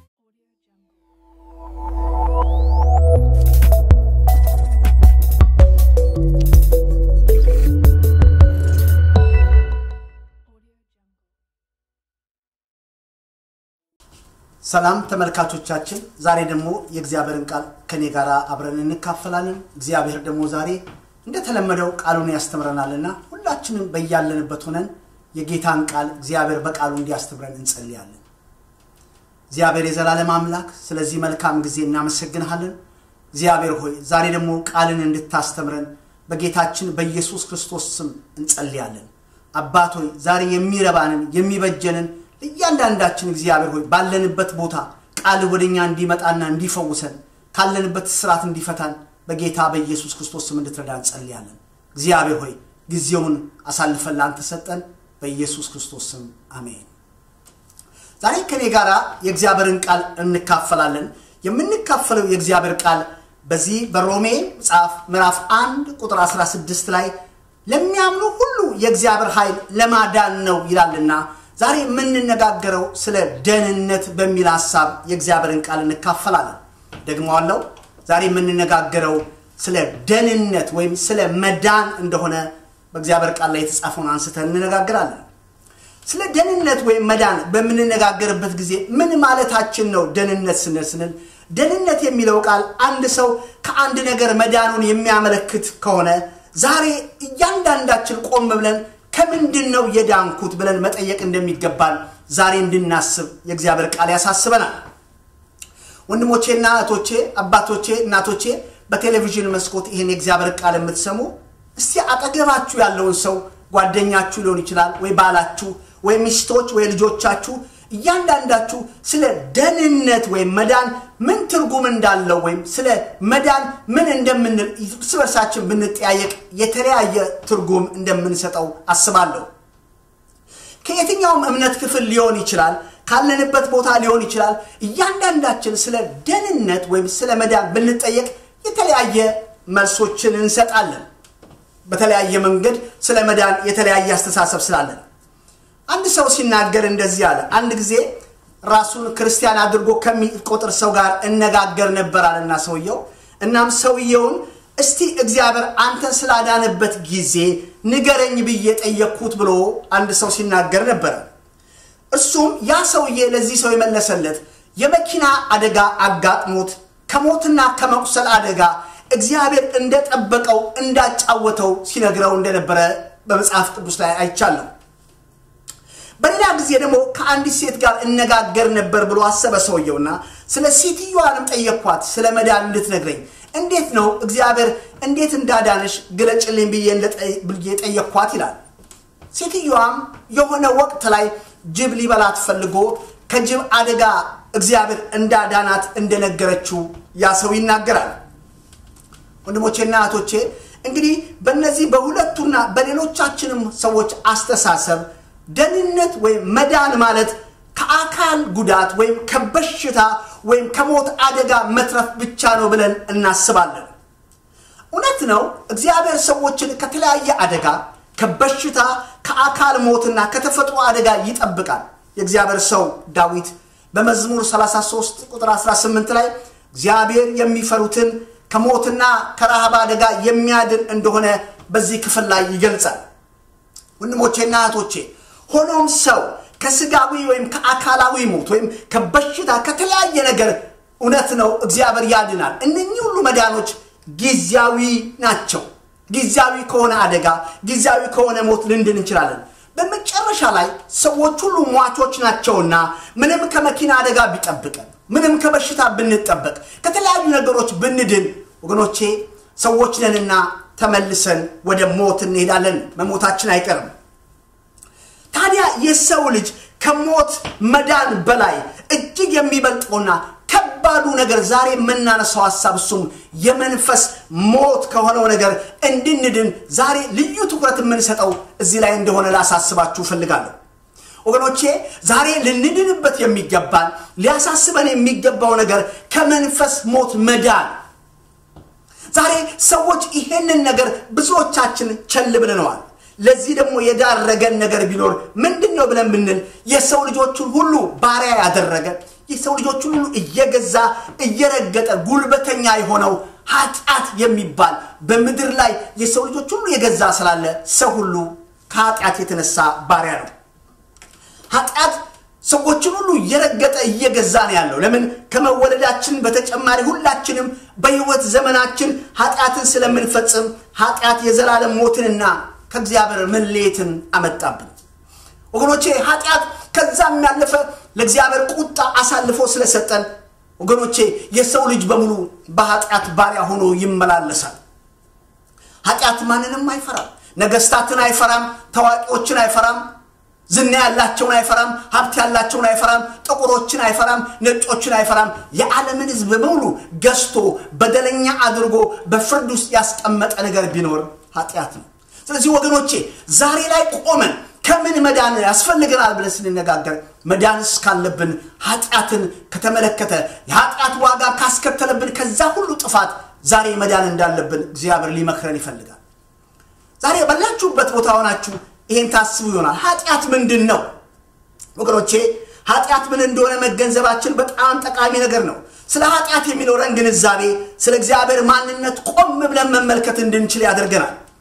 ሰላም ተመልካቾቻችን፣ ዛሬ ደግሞ የእግዚአብሔርን ቃል ከኔ ጋር አብረን እንካፈላለን። እግዚአብሔር ደግሞ ዛሬ እንደተለመደው ቃሉን ያስተምረናልና ሁላችንም በያለንበት ሆነን የጌታን ቃል እግዚአብሔር በቃሉ እንዲያስተምረን እንጸልያለን። እግዚአብሔር የዘላለም አምላክ ስለዚህ መልካም ጊዜ እናመሰግንሃለን። እግዚአብሔር ሆይ ዛሬ ደግሞ ቃልን እንድታስተምረን በጌታችን በኢየሱስ ክርስቶስ ስም እንጸልያለን። አባት ሆይ ዛሬ የሚረባንን የሚበጀንን ለእያንዳንዳችን እግዚአብሔር ሆይ ባለንበት ቦታ ቃል ወደኛ እንዲመጣና እንዲፈውሰን ካለንበት ስርዓት እንዲፈታን በጌታ በኢየሱስ ክርስቶስ ስም እንድትረዳ እንጸልያለን። እግዚአብሔር ሆይ ጊዜውን አሳልፈን ላንተ ሰጠን። በኢየሱስ ክርስቶስ ስም አሜን። ዛሬ ከኔ ጋር የእግዚአብሔርን ቃል እንካፈላለን። የምንካፈለው የእግዚአብሔር ቃል በዚህ በሮሜ መጽሐፍ ምዕራፍ 1 ቁጥር 16 ላይ ለሚያምኑ ሁሉ የእግዚአብሔር ኃይል ለማዳን ነው ይላልና ዛሬ የምንነጋገረው ስለ ደህንነት በሚል ሀሳብ የእግዚአብሔርን ቃል እንካፈላለን። ደግመዋለው። ዛሬ የምንነጋገረው ስለ ደህንነት ወይም ስለ መዳን እንደሆነ በእግዚአብሔር ቃል ላይ የተጻፈውን አንስተን እንነጋገራለን። ስለ ደህንነት ወይም መዳን በምንነጋገርበት ጊዜ ምን ማለታችን ነው? ደህንነት ስንል ስንል ደህንነት የሚለው ቃል አንድ ሰው ከአንድ ነገር መዳኑን የሚያመለክት ከሆነ ዛሬ እያንዳንዳችን ቆም ብለን ከምንድን ነው የዳንኩት ብለን መጠየቅ እንደሚገባን ዛሬ እንድናስብ የእግዚአብሔር ቃል ያሳስበናል። ወንድሞቼና እህቶቼ፣ አባቶቼ፣ እናቶቼ በቴሌቪዥን መስኮት ይህን የእግዚአብሔር ቃል የምትሰሙ እስቲ አጠገባችሁ ያለውን ሰው ጓደኛችሁ ሊሆን ይችላል ወይ ባላችሁ ወይ ሚስቶች ወይ ልጆቻችሁ እያንዳንዳችሁ ስለ ደህንነት ወይም መዳን ምን ትርጉም እንዳለው ወይም ስለ መዳን ምን እንደምንል እርስ በርሳችን ብንጠያየቅ የተለያየ ትርጉም እንደምንሰጠው አስባለሁ። ከየትኛውም እምነት ክፍል ሊሆን ይችላል፣ ካለንበት ቦታ ሊሆን ይችላል። እያንዳንዳችን ስለ ደህንነት ወይም ስለ መዳን ብንጠየቅ የተለያየ መልሶችን እንሰጣለን። በተለያየ መንገድ ስለ መዳን የተለያየ አስተሳሰብ ስላለን አንድ ሰው ሲናገር እንደዚህ አለ። አንድ ጊዜ ራሱን ክርስቲያን አድርጎ ከሚቆጥር ሰው ጋር እነጋገር ነበር አለና ሰውየው። እናም ሰውየውን እስቲ እግዚአብሔር አንተን ስላዳነበት ጊዜ ንገረኝ ብዬ ጠየቅኩት ብሎ አንድ ሰው ሲናገር ነበረ። እርሱም ያ ሰውዬ ለዚህ ሰው የመለሰለት የመኪና አደጋ አጋጥሞት ከሞትና ከመቁሰል አደጋ እግዚአብሔር እንደጠበቀው እንዳጫወተው ሲነግረው እንደነበረ በመጽሐፍ ቅዱስ ላይ አይቻለሁ። በሌላ ጊዜ ደግሞ ከአንዲት ሴት ጋር እነጋገር ነበር ብሎ አሰበ ሰውየውና ስለ ሴትዮዋንም ጠየቅኳት ስለ መዳን እንድትነግረኝ እንዴት ነው እግዚአብሔር እንዴት እንዳዳነሽ ግለጭልኝ ብዬ ጠየቅኳት ይላል ሴትዮዋም የሆነ ወቅት ላይ ጅብ ሊበላት ፈልጎ ከጅብ አደጋ እግዚአብሔር እንዳዳናት እንደነገረችው ያ ሰው ይናገራል ወንድሞቼና እህቶቼ እንግዲህ በእነዚህ በሁለቱና በሌሎቻችንም ሰዎች አስተሳሰብ ደህንነት ወይም መዳን ማለት ከአካል ጉዳት ወይም ከበሽታ ወይም ከሞት አደጋ መትረፍ ብቻ ነው ብለን እናስባለን እውነት ነው እግዚአብሔር ሰዎችን ከተለያየ አደጋ ከበሽታ ከአካል ሞትና ከተፈጥሮ አደጋ ይጠብቃል የእግዚአብሔር ሰው ዳዊት በመዝሙር 33 ቁጥር 18 ላይ እግዚአብሔር የሚፈሩትን ከሞትና ከረሃብ አደጋ የሚያድን እንደሆነ በዚህ ክፍል ላይ ይገልጻል ወንድሞቼና እህቶቼ ሆኖም ሰው ከስጋዊ ወይም ከአካላዊ ሞት ወይም ከበሽታ ከተለያየ ነገር እውነት ነው እግዚአብሔር ያድናል እነኚህ ሁሉ መዳኖች ጊዜያዊ ናቸው ጊዜያዊ ከሆነ አደጋ ጊዜያዊ ከሆነ ሞት ልንድን እንችላለን በመጨረሻ ላይ ሰዎች ሁሉ ሟቾች ናቸውና ምንም ከመኪና አደጋ ቢጠብቀን ምንም ከበሽታ ብንጠበቅ ከተለያዩ ነገሮች ብንድን ወገኖቼ ሰዎች ነንና ተመልሰን ወደ ሞት እንሄዳለን መሞታችን አይቀርም ታዲያ የሰው ልጅ ከሞት መዳን በላይ እጅግ የሚበልጠውና ከባዱ ነገር ዛሬ የምናነሳው ሀሳብ እሱም የመንፈስ ሞት ከሆነው ነገር እንድንድን ዛሬ ልዩ ትኩረት የምንሰጠው እዚህ ላይ እንደሆነ ላሳስባችሁ እፈልጋለሁ ወገኖቼ ዛሬ ልንድንበት የሚገባን ሊያሳስበን የሚገባው ነገር ከመንፈስ ሞት መዳን ዛሬ ሰዎች ይሄንን ነገር ብዙዎቻችን ቸል ብለነዋል ለዚህ ደግሞ የዳረገን ነገር ቢኖር ምንድን ነው ብለን ብንል የሰው ልጆቹን ሁሉ ባሪያ ያደረገ የሰው ልጆቹን ሁሉ እየገዛ እየረገጠ ጉልበተኛ የሆነው ኃጢአት የሚባል በምድር ላይ የሰው ልጆች ሁሉ የገዛ ስላለ ሰው ሁሉ ከኃጢአት የተነሳ ባሪያ ነው ኃጢአት ሰዎችን ሁሉ እየረገጠ እየገዛ ነው ያለው ለምን ከመወለዳችን በተጨማሪ ሁላችንም በህይወት ዘመናችን ኃጢአትን ስለምንፈጽም ኃጢአት የዘላለም ሞትንና ከእግዚአብሔር መለየትን አመጣብን ወገኖቼ ኃጢአት ከዛም ያለፈ ለእግዚአብሔር ቁጣ አሳልፎ ስለሰጠን ወገኖቼ የሰው ልጅ በሙሉ በኃጢአት ባሪያ ሆኖ ይመላለሳል ኃጢአት ማንንም አይፈራም ነገስታትን አይፈራም ታዋቂዎችን አይፈራም ዝና ያላቸውን አይፈራም ሀብት ያላቸውን አይፈራም ጥቁሮችን አይፈራም ነጮችን አይፈራም የዓለምን ህዝብ በሙሉ ገዝቶ በደለኛ አድርጎ በፍርድ ውስጥ ያስቀመጠ ነገር ቢኖር ኃጢአት ነው ስለዚህ ወገኖቼ ዛሬ ላይ ቆመን ከምን መዳን ያስፈልገናል ብለን ስንነጋገር መዳንስ ካለብን ኃጢአትን ከተመለከተ የኃጢአት ዋጋ ካስከተለብን ከዛ ሁሉ ጥፋት ዛሬ መዳን እንዳለብን እግዚአብሔር ሊመክረን ይፈልጋል ዛሬ ባላችሁበት ቦታ ሆናችሁ ይሄን ታስቡ ይሆናል ኃጢአት ምንድን ነው ወገኖቼ ኃጢአት ምን እንደሆነ መገንዘባችን በጣም ጠቃሚ ነገር ነው ስለ ኃጢአት የሚኖረን ግንዛቤ ስለ እግዚአብሔር ማንነት ቆም ብለን መመልከት እንድንችል ያደርገናል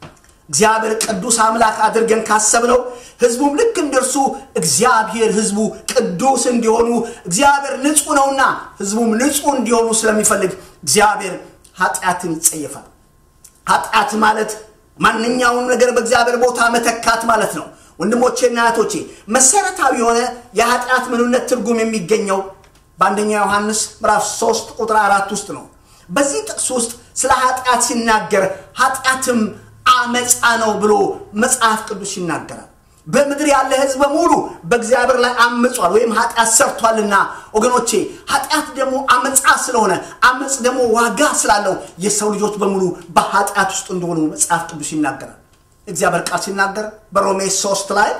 እግዚአብሔር ቅዱስ አምላክ አድርገን ካሰብነው ህዝቡም ልክ እንደርሱ እግዚአብሔር ህዝቡ ቅዱስ እንዲሆኑ እግዚአብሔር ንጹህ ነውና ህዝቡም ንጹህ እንዲሆኑ ስለሚፈልግ እግዚአብሔር ኃጢአትን ይጸየፋል ኃጢአት ማለት ማንኛውም ነገር በእግዚአብሔር ቦታ መተካት ማለት ነው ወንድሞቼና እህቶቼ መሰረታዊ የሆነ የኃጢአት ምንነት ትርጉም የሚገኘው በአንደኛ ዮሐንስ ምዕራፍ 3 ቁጥር አራት ውስጥ ነው በዚህ ጥቅስ ውስጥ ስለ ኃጢአት ሲናገር ኃጢአትም አመፃ ነው ብሎ መጽሐፍ ቅዱስ ይናገራል በምድር ያለ ህዝብ በሙሉ በእግዚአብሔር ላይ አምጿል ወይም ኃጢአት ሰርቷልና ወገኖቼ ኃጢአት ደግሞ አመፃ ስለሆነ አመፅ ደግሞ ዋጋ ስላለው የሰው ልጆች በሙሉ በኃጢአት ውስጥ እንደሆኑ መጽሐፍ ቅዱስ ይናገራል እግዚአብሔር ቃል ሲናገር በሮሜ ሶስት ላይ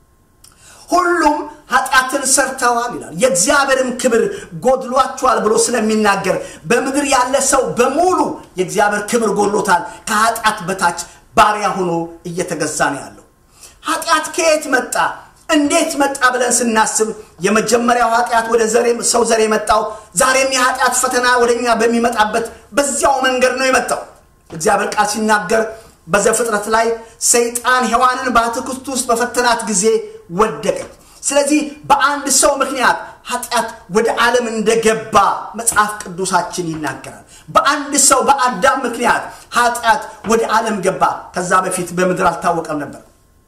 ሁሉም ኃጢአትን ሰርተዋል ይላል የእግዚአብሔርም ክብር ጎድሏቸዋል ብሎ ስለሚናገር በምድር ያለ ሰው በሙሉ የእግዚአብሔር ክብር ጎድሎታል ከኃጢአት በታች ባሪያ ሆኖ እየተገዛ ነው ያለው ኃጢአት ከየት መጣ እንዴት መጣ ብለን ስናስብ የመጀመሪያው ኃጢአት ወደ ሰው ዘር የመጣው ዛሬም የኃጢአት ፈተና ወደኛ በሚመጣበት በዚያው መንገድ ነው የመጣው እግዚአብሔር ቃል ሲናገር በዘፍጥረት ላይ ሰይጣን ሔዋንን በአትክልት ውስጥ በፈተናት ጊዜ ወደቀ ስለዚህ በአንድ ሰው ምክንያት ኃጢአት ወደ ዓለም እንደገባ መጽሐፍ ቅዱሳችን ይናገራል በአንድ ሰው በአዳም ምክንያት ኃጢአት ወደ ዓለም ገባ ከዛ በፊት በምድር አልታወቀም ነበር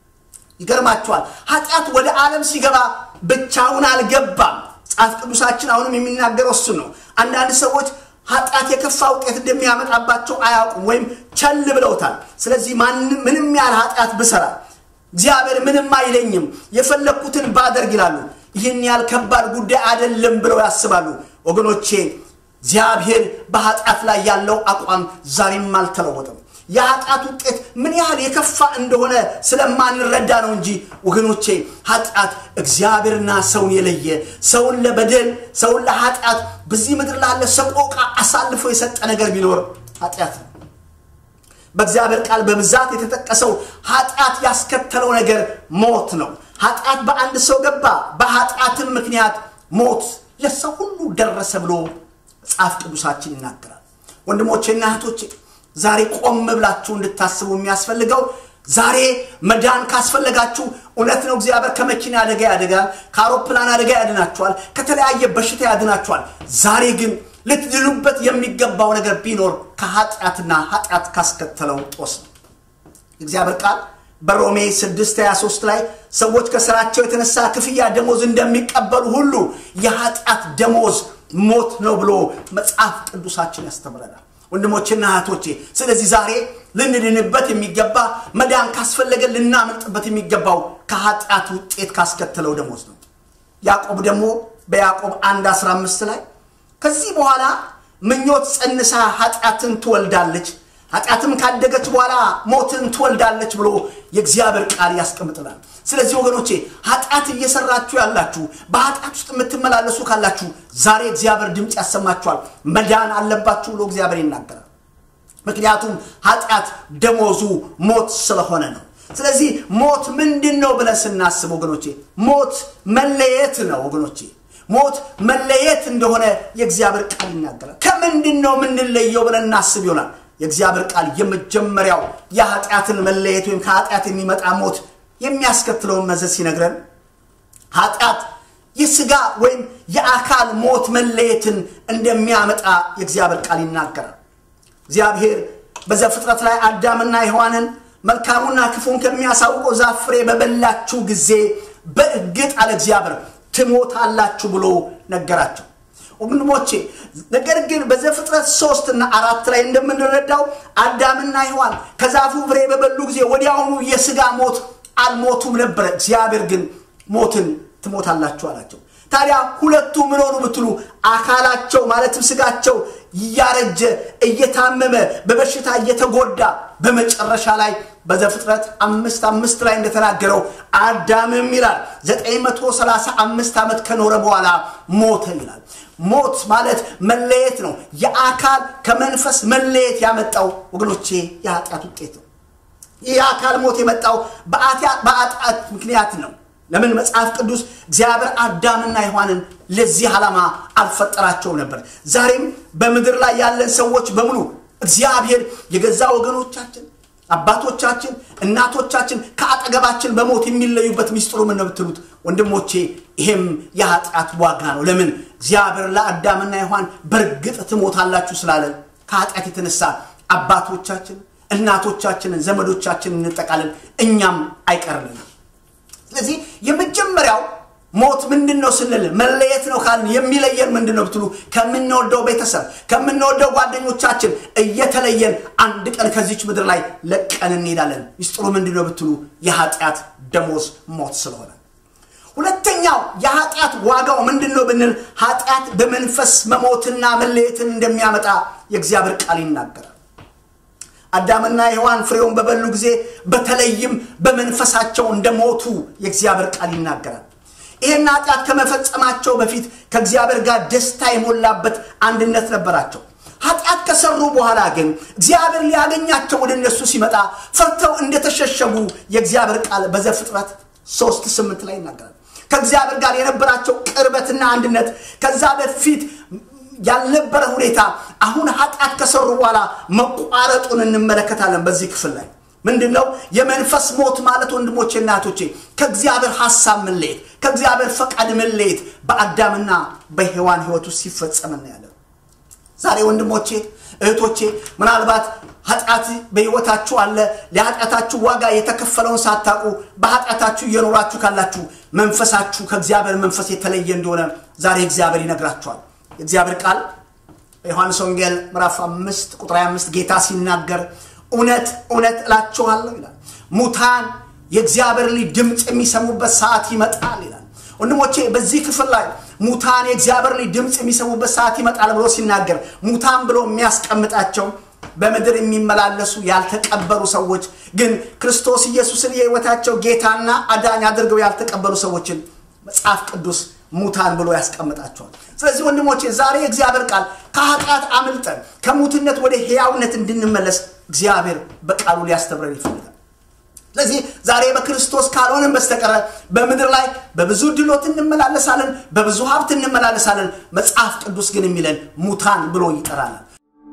ይገርማቸዋል ኃጢአት ወደ ዓለም ሲገባ ብቻውን አልገባም መጽሐፍ ቅዱሳችን አሁንም የሚናገረው እሱ ነው አንዳንድ ሰዎች ኃጢአት የከፋ ውጤት እንደሚያመጣባቸው አያውቁም ወይም ቸል ብለውታል ስለዚህ ምንም ያህል ኃጢአት ብሰራ እግዚአብሔር ምንም አይለኝም የፈለግኩትን ባደርግ ይላሉ ይህን ያህል ከባድ ጉዳይ አይደለም ብለው ያስባሉ ወገኖቼ እግዚአብሔር በኃጢአት ላይ ያለው አቋም ዛሬም አልተለወጠም የኃጢአት ውጤት ምን ያህል የከፋ እንደሆነ ስለማንረዳ ነው እንጂ ወገኖቼ ኃጢአት እግዚአብሔርና ሰውን የለየ ሰውን ለበደል ሰውን ለኃጢአት በዚህ ምድር ላለ ሰቆቃ አሳልፎ የሰጠ ነገር ቢኖር ኃጢአት ነው በእግዚአብሔር ቃል በብዛት የተጠቀሰው ኃጢአት ያስከተለው ነገር ሞት ነው ኃጢአት በአንድ ሰው ገባ በኃጢአትም ምክንያት ሞት ለሰው ሁሉ ደረሰ ብሎ መጽሐፍ ቅዱሳችን ይናገራል ወንድሞቼና እህቶቼ ዛሬ ቆም ብላችሁ እንድታስቡ የሚያስፈልገው ዛሬ መዳን ካስፈለጋችሁ እውነት ነው እግዚአብሔር ከመኪና አደጋ ያደጋል ከአውሮፕላን አደጋ ያድናችኋል ከተለያየ በሽታ ያድናችኋል ዛሬ ግን ልትድኑበት የሚገባው ነገር ቢኖር ከኃጢአትና ኃጢአት ካስከተለው ጦስ ነው እግዚአብሔር ቃል በሮሜ 6 23 ላይ ሰዎች ከስራቸው የተነሳ ክፍያ ደሞዝ እንደሚቀበሉ ሁሉ የኃጢአት ደሞዝ ሞት ነው ብሎ መጽሐፍ ቅዱሳችን ያስተምረናል ወንድሞችና እህቶቼ ስለዚህ ዛሬ ልንድንበት የሚገባ መዳን ካስፈለገ ልናመልጥበት የሚገባው ከኃጢአት ውጤት ካስከተለው ደሞዝ ነው ያዕቆብ ደግሞ በያዕቆብ 1 15 ላይ ከዚህ በኋላ ምኞት ጸንሳ ኃጢአትን ትወልዳለች ኃጢአትም ካደገች በኋላ ሞትን ትወልዳለች ብሎ የእግዚአብሔር ቃል ያስቀምጥናል ስለዚህ ወገኖቼ ኃጢአት እየሰራችሁ ያላችሁ በኃጢአት ውስጥ የምትመላለሱ ካላችሁ ዛሬ እግዚአብሔር ድምፅ ያሰማችኋል መዳን አለባችሁ ብሎ እግዚአብሔር ይናገራል ምክንያቱም ኃጢአት ደሞዙ ሞት ስለሆነ ነው ስለዚህ ሞት ምንድን ነው ብለን ስናስብ ወገኖቼ ሞት መለየት ነው ወገኖቼ ሞት መለየት እንደሆነ የእግዚአብሔር ቃል ይናገራል ከምንድን ነው የምንለየው ብለን እናስብ ይሆናል የእግዚአብሔር ቃል የመጀመሪያው የኃጢአትን መለየት ወይም ከኃጢአት የሚመጣ ሞት የሚያስከትለውን መዘዝ ሲነግረን ኃጢአት የስጋ ወይም የአካል ሞት መለየትን እንደሚያመጣ የእግዚአብሔር ቃል ይናገራል እግዚአብሔር በዘፍጥረት ላይ አዳምና ሔዋንን መልካሙና ክፉን ከሚያሳውቀው ዛፍ ፍሬ በበላችሁ ጊዜ በእርግጥ አለ እግዚአብሔር ትሞታላችሁ ብሎ ነገራቸው ወንድሞቼ ነገር ግን በዘፍጥረት ሶስት እና አራት ላይ እንደምንረዳው አዳምና ሔዋን ከዛፉ ፍሬ በበሉ ጊዜ ወዲያውኑ የስጋ ሞት አልሞቱም ነበረ እግዚአብሔር ግን ሞትን ትሞታላችሁ አላቸው ታዲያ ሁለቱ ምን ሆኑ ብትሉ አካላቸው ማለትም ስጋቸው እያረጀ እየታመመ በበሽታ እየተጎዳ በመጨረሻ ላይ በዘፍጥረት አምስት አምስት ላይ እንደተናገረው አዳምም ይላል 935 ዓመት ከኖረ በኋላ ሞተ ይላል ሞት ማለት መለየት ነው የአካል ከመንፈስ መለየት ያመጣው ወገኖቼ የኃጢአት ውጤት ነው ይህ የአካል ሞት የመጣው በአጣት ምክንያት ነው ለምን መጽሐፍ ቅዱስ እግዚአብሔር አዳምና ሔዋንን ለዚህ ዓላማ አልፈጠራቸው ነበር ዛሬም በምድር ላይ ያለን ሰዎች በሙሉ እግዚአብሔር የገዛ ወገኖቻችን አባቶቻችን እናቶቻችን ከአጠገባችን በሞት የሚለዩበት ሚስጥሩ ምን ነው ብትሉት ወንድሞቼ ይሄም የኃጢአት ዋጋ ነው ለምን እግዚአብሔር ለአዳምና ሔዋን በእርግጥ ትሞታላችሁ ስላለ ከኃጢአት የተነሳ አባቶቻችን እናቶቻችንን ዘመዶቻችንን እንጠቃለን እኛም አይቀርልንም ስለዚህ የመጀመሪያው ሞት ምንድን ነው ስንል መለየት ነው ካልን የሚለየን ምንድን ነው ብትሉ ከምንወደው ቤተሰብ ከምንወደው ጓደኞቻችን እየተለየን አንድ ቀን ከዚች ምድር ላይ ለቀን እንሄዳለን ሚስጥሩ ምንድን ነው ብትሉ የኃጢአት ደሞዝ ሞት ስለሆነ ሁለተኛው የኃጢአት ዋጋው ምንድን ነው ብንል ኃጢአት በመንፈስ መሞትና መለየትን እንደሚያመጣ የእግዚአብሔር ቃል ይናገራል አዳምና ሔዋን ፍሬውን በበሉ ጊዜ በተለይም በመንፈሳቸው እንደሞቱ የእግዚአብሔር ቃል ይናገራል ይህን ኃጢአት ከመፈጸማቸው በፊት ከእግዚአብሔር ጋር ደስታ የሞላበት አንድነት ነበራቸው ኃጢአት ከሰሩ በኋላ ግን እግዚአብሔር ሊያገኛቸው ወደ እነሱ ሲመጣ ፈርተው እንደተሸሸጉ የእግዚአብሔር ቃል በዘፍጥረት ሶስት ስምንት ላይ ይናገራል ከእግዚአብሔር ጋር የነበራቸው ቅርበትና አንድነት ከዛ በፊት ያልነበረ ሁኔታ አሁን ኃጢአት ከሰሩ በኋላ መቋረጡን እንመለከታለን በዚህ ክፍል ላይ ምንድን ነው የመንፈስ ሞት ማለት ወንድሞቼ እናቶቼ ከእግዚአብሔር ሀሳብ መለየት ከእግዚአብሔር ፈቃድ መለየት በአዳምና በሔዋን ህይወት ውስጥ ሲፈጸም እናያለን ዛሬ ወንድሞቼ እህቶቼ ምናልባት ኃጢአት በህይወታችሁ አለ ለኃጢአታችሁ ዋጋ የተከፈለውን ሳታቁ በኃጢአታችሁ እየኖራችሁ ካላችሁ መንፈሳችሁ ከእግዚአብሔር መንፈስ የተለየ እንደሆነ ዛሬ እግዚአብሔር ይነግራችኋል የእግዚአብሔር ቃል በዮሐንስ ወንጌል ምዕራፍ አምስት ቁጥር 25 ጌታ ሲናገር እውነት እውነት እላችኋለሁ ይላል ሙታን የእግዚአብሔር ልጅ ድምፅ የሚሰሙበት ሰዓት ይመጣል ይላል ወንድሞቼ በዚህ ክፍል ላይ ሙታን የእግዚአብሔር ልጅ ድምፅ የሚሰሙበት ሰዓት ይመጣል ብሎ ሲናገር ሙታን ብሎ የሚያስቀምጣቸው በምድር የሚመላለሱ ያልተቀበሉ ሰዎች ግን ክርስቶስ ኢየሱስን የህይወታቸው ጌታና አዳኝ አድርገው ያልተቀበሉ ሰዎችን መጽሐፍ ቅዱስ ሙታን ብሎ ያስቀምጣቸዋል ስለዚህ ወንድሞቼ ዛሬ እግዚአብሔር ቃል ከኃጢአት አምልጠን ከሙትነት ወደ ህያውነት እንድንመለስ እግዚአብሔር በቃሉ ሊያስተምረን ይፈልጋል ስለዚህ ዛሬ በክርስቶስ ካልሆንን በስተቀረ በምድር ላይ በብዙ ድሎት እንመላለሳለን በብዙ ሀብት እንመላለሳለን መጽሐፍ ቅዱስ ግን የሚለን ሙታን ብሎ ይጠራናል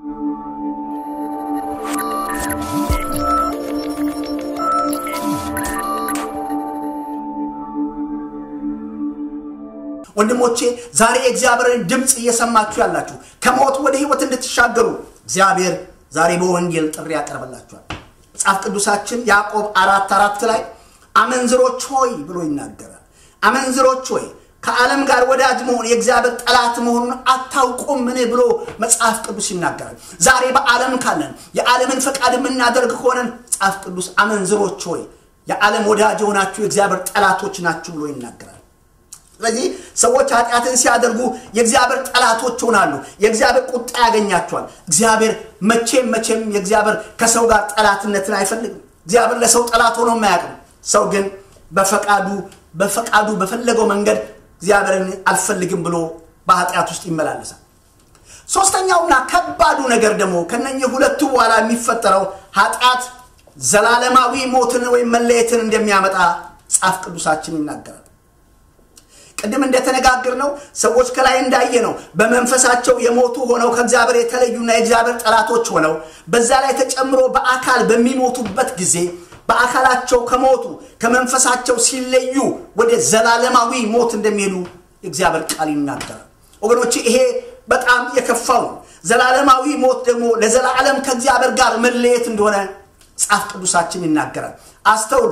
ወንድሞቼ ዛሬ የእግዚአብሔርን ድምፅ እየሰማችሁ ያላችሁ ከሞት ወደ ህይወት እንድትሻገሩ እግዚአብሔር ዛሬ በወንጌል ጥሪ ያቀርበላችኋል መጽሐፍ ቅዱሳችን ያዕቆብ አራት አራት ላይ አመንዝሮች ሆይ ብሎ ይናገራል አመንዝሮች ሆይ ከዓለም ጋር ወዳጅ መሆን የእግዚአብሔር ጠላት መሆኑን አታውቁም ምን ብሎ መጽሐፍ ቅዱስ ይናገራል ዛሬ በዓለም ካለን የዓለምን ፈቃድ የምናደርግ ከሆነን መጽሐፍ ቅዱስ አመንዝሮች ሆይ የዓለም ወዳጅ የሆናችሁ የእግዚአብሔር ጠላቶች ናችሁ ብሎ ይናገራል ስለዚህ ሰዎች ኃጢአትን ሲያደርጉ የእግዚአብሔር ጠላቶች ሆናሉ የእግዚአብሔር ቁጣ ያገኛቸዋል እግዚአብሔር መቼም መቼም የእግዚአብሔር ከሰው ጋር ጠላትነትን አይፈልግም እግዚአብሔር ለሰው ጠላት ሆኖ የማያውቅም ሰው ግን በፈቃዱ በፈቃዱ በፈለገው መንገድ እግዚአብሔርን አልፈልግም ብሎ በኃጢአት ውስጥ ይመላለሳል ሶስተኛውና ከባዱ ነገር ደግሞ ከነኚህ ሁለቱ በኋላ የሚፈጠረው ኃጢአት ዘላለማዊ ሞትን ወይም መለየትን እንደሚያመጣ መጽሐፍ ቅዱሳችን ይናገራል ቅድም እንደተነጋገር ነው ሰዎች ከላይ እንዳየ ነው በመንፈሳቸው የሞቱ ሆነው ከእግዚአብሔር የተለዩና የእግዚአብሔር ጠላቶች ሆነው በዛ ላይ ተጨምሮ በአካል በሚሞቱበት ጊዜ በአካላቸው ከሞቱ ከመንፈሳቸው ሲለዩ ወደ ዘላለማዊ ሞት እንደሚሄዱ የእግዚአብሔር ቃል ይናገራል ወገኖች ይሄ በጣም የከፋው ነው ዘላለማዊ ሞት ደግሞ ለዘላለም ከእግዚአብሔር ጋር መለየት እንደሆነ መጽሐፍ ቅዱሳችን ይናገራል አስተውሉ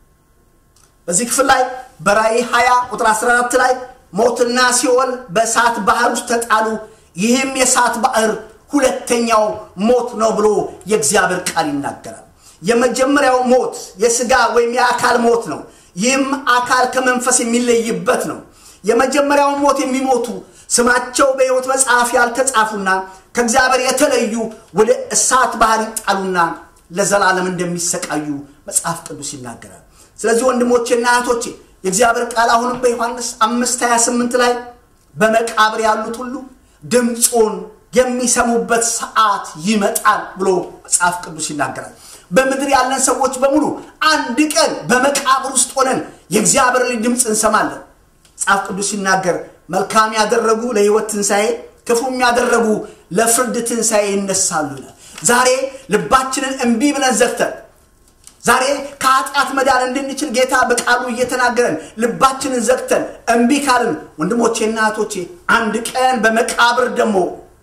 በዚህ ክፍል ላይ በራይ 20 ቁጥር 14 ላይ ሞትና ሲኦል በእሳት ባህር ውስጥ ተጣሉ ይህም የእሳት ባህር ሁለተኛው ሞት ነው ብሎ የእግዚአብሔር ቃል ይናገራል የመጀመሪያው ሞት የስጋ ወይም የአካል ሞት ነው ይህም አካል ከመንፈስ የሚለይበት ነው የመጀመሪያው ሞት የሚሞቱ ስማቸው በሕይወት መጽሐፍ ያልተጻፉና ከእግዚአብሔር የተለዩ ወደ እሳት ባህር ይጣሉና ለዘላለም እንደሚሰቃዩ መጽሐፍ ቅዱስ ይናገራል ስለዚህ ወንድሞቼና እህቶቼ የእግዚአብሔር ቃል አሁንም በዮሐንስ 5 28 ላይ በመቃብር ያሉት ሁሉ ድምፁን የሚሰሙበት ሰዓት ይመጣል ብሎ መጽሐፍ ቅዱስ ይናገራል በምድር ያለን ሰዎች በሙሉ አንድ ቀን በመቃብር ውስጥ ሆነን የእግዚአብሔር ልጅ ድምፅ እንሰማለን መጽሐፍ ቅዱስ ሲናገር መልካም ያደረጉ ለህይወት ትንሣኤ ክፉም ያደረጉ ለፍርድ ትንሣኤ ይነሳሉ ይላል ዛሬ ልባችንን እምቢ ብለን ዘግተን ዛሬ ከኃጢአት መዳን እንድንችል ጌታ በቃሉ እየተናገረን ልባችንን ዘግተን እምቢ ካልን ወንድሞቼና እህቶቼ አንድ ቀን በመቃብር ደግሞ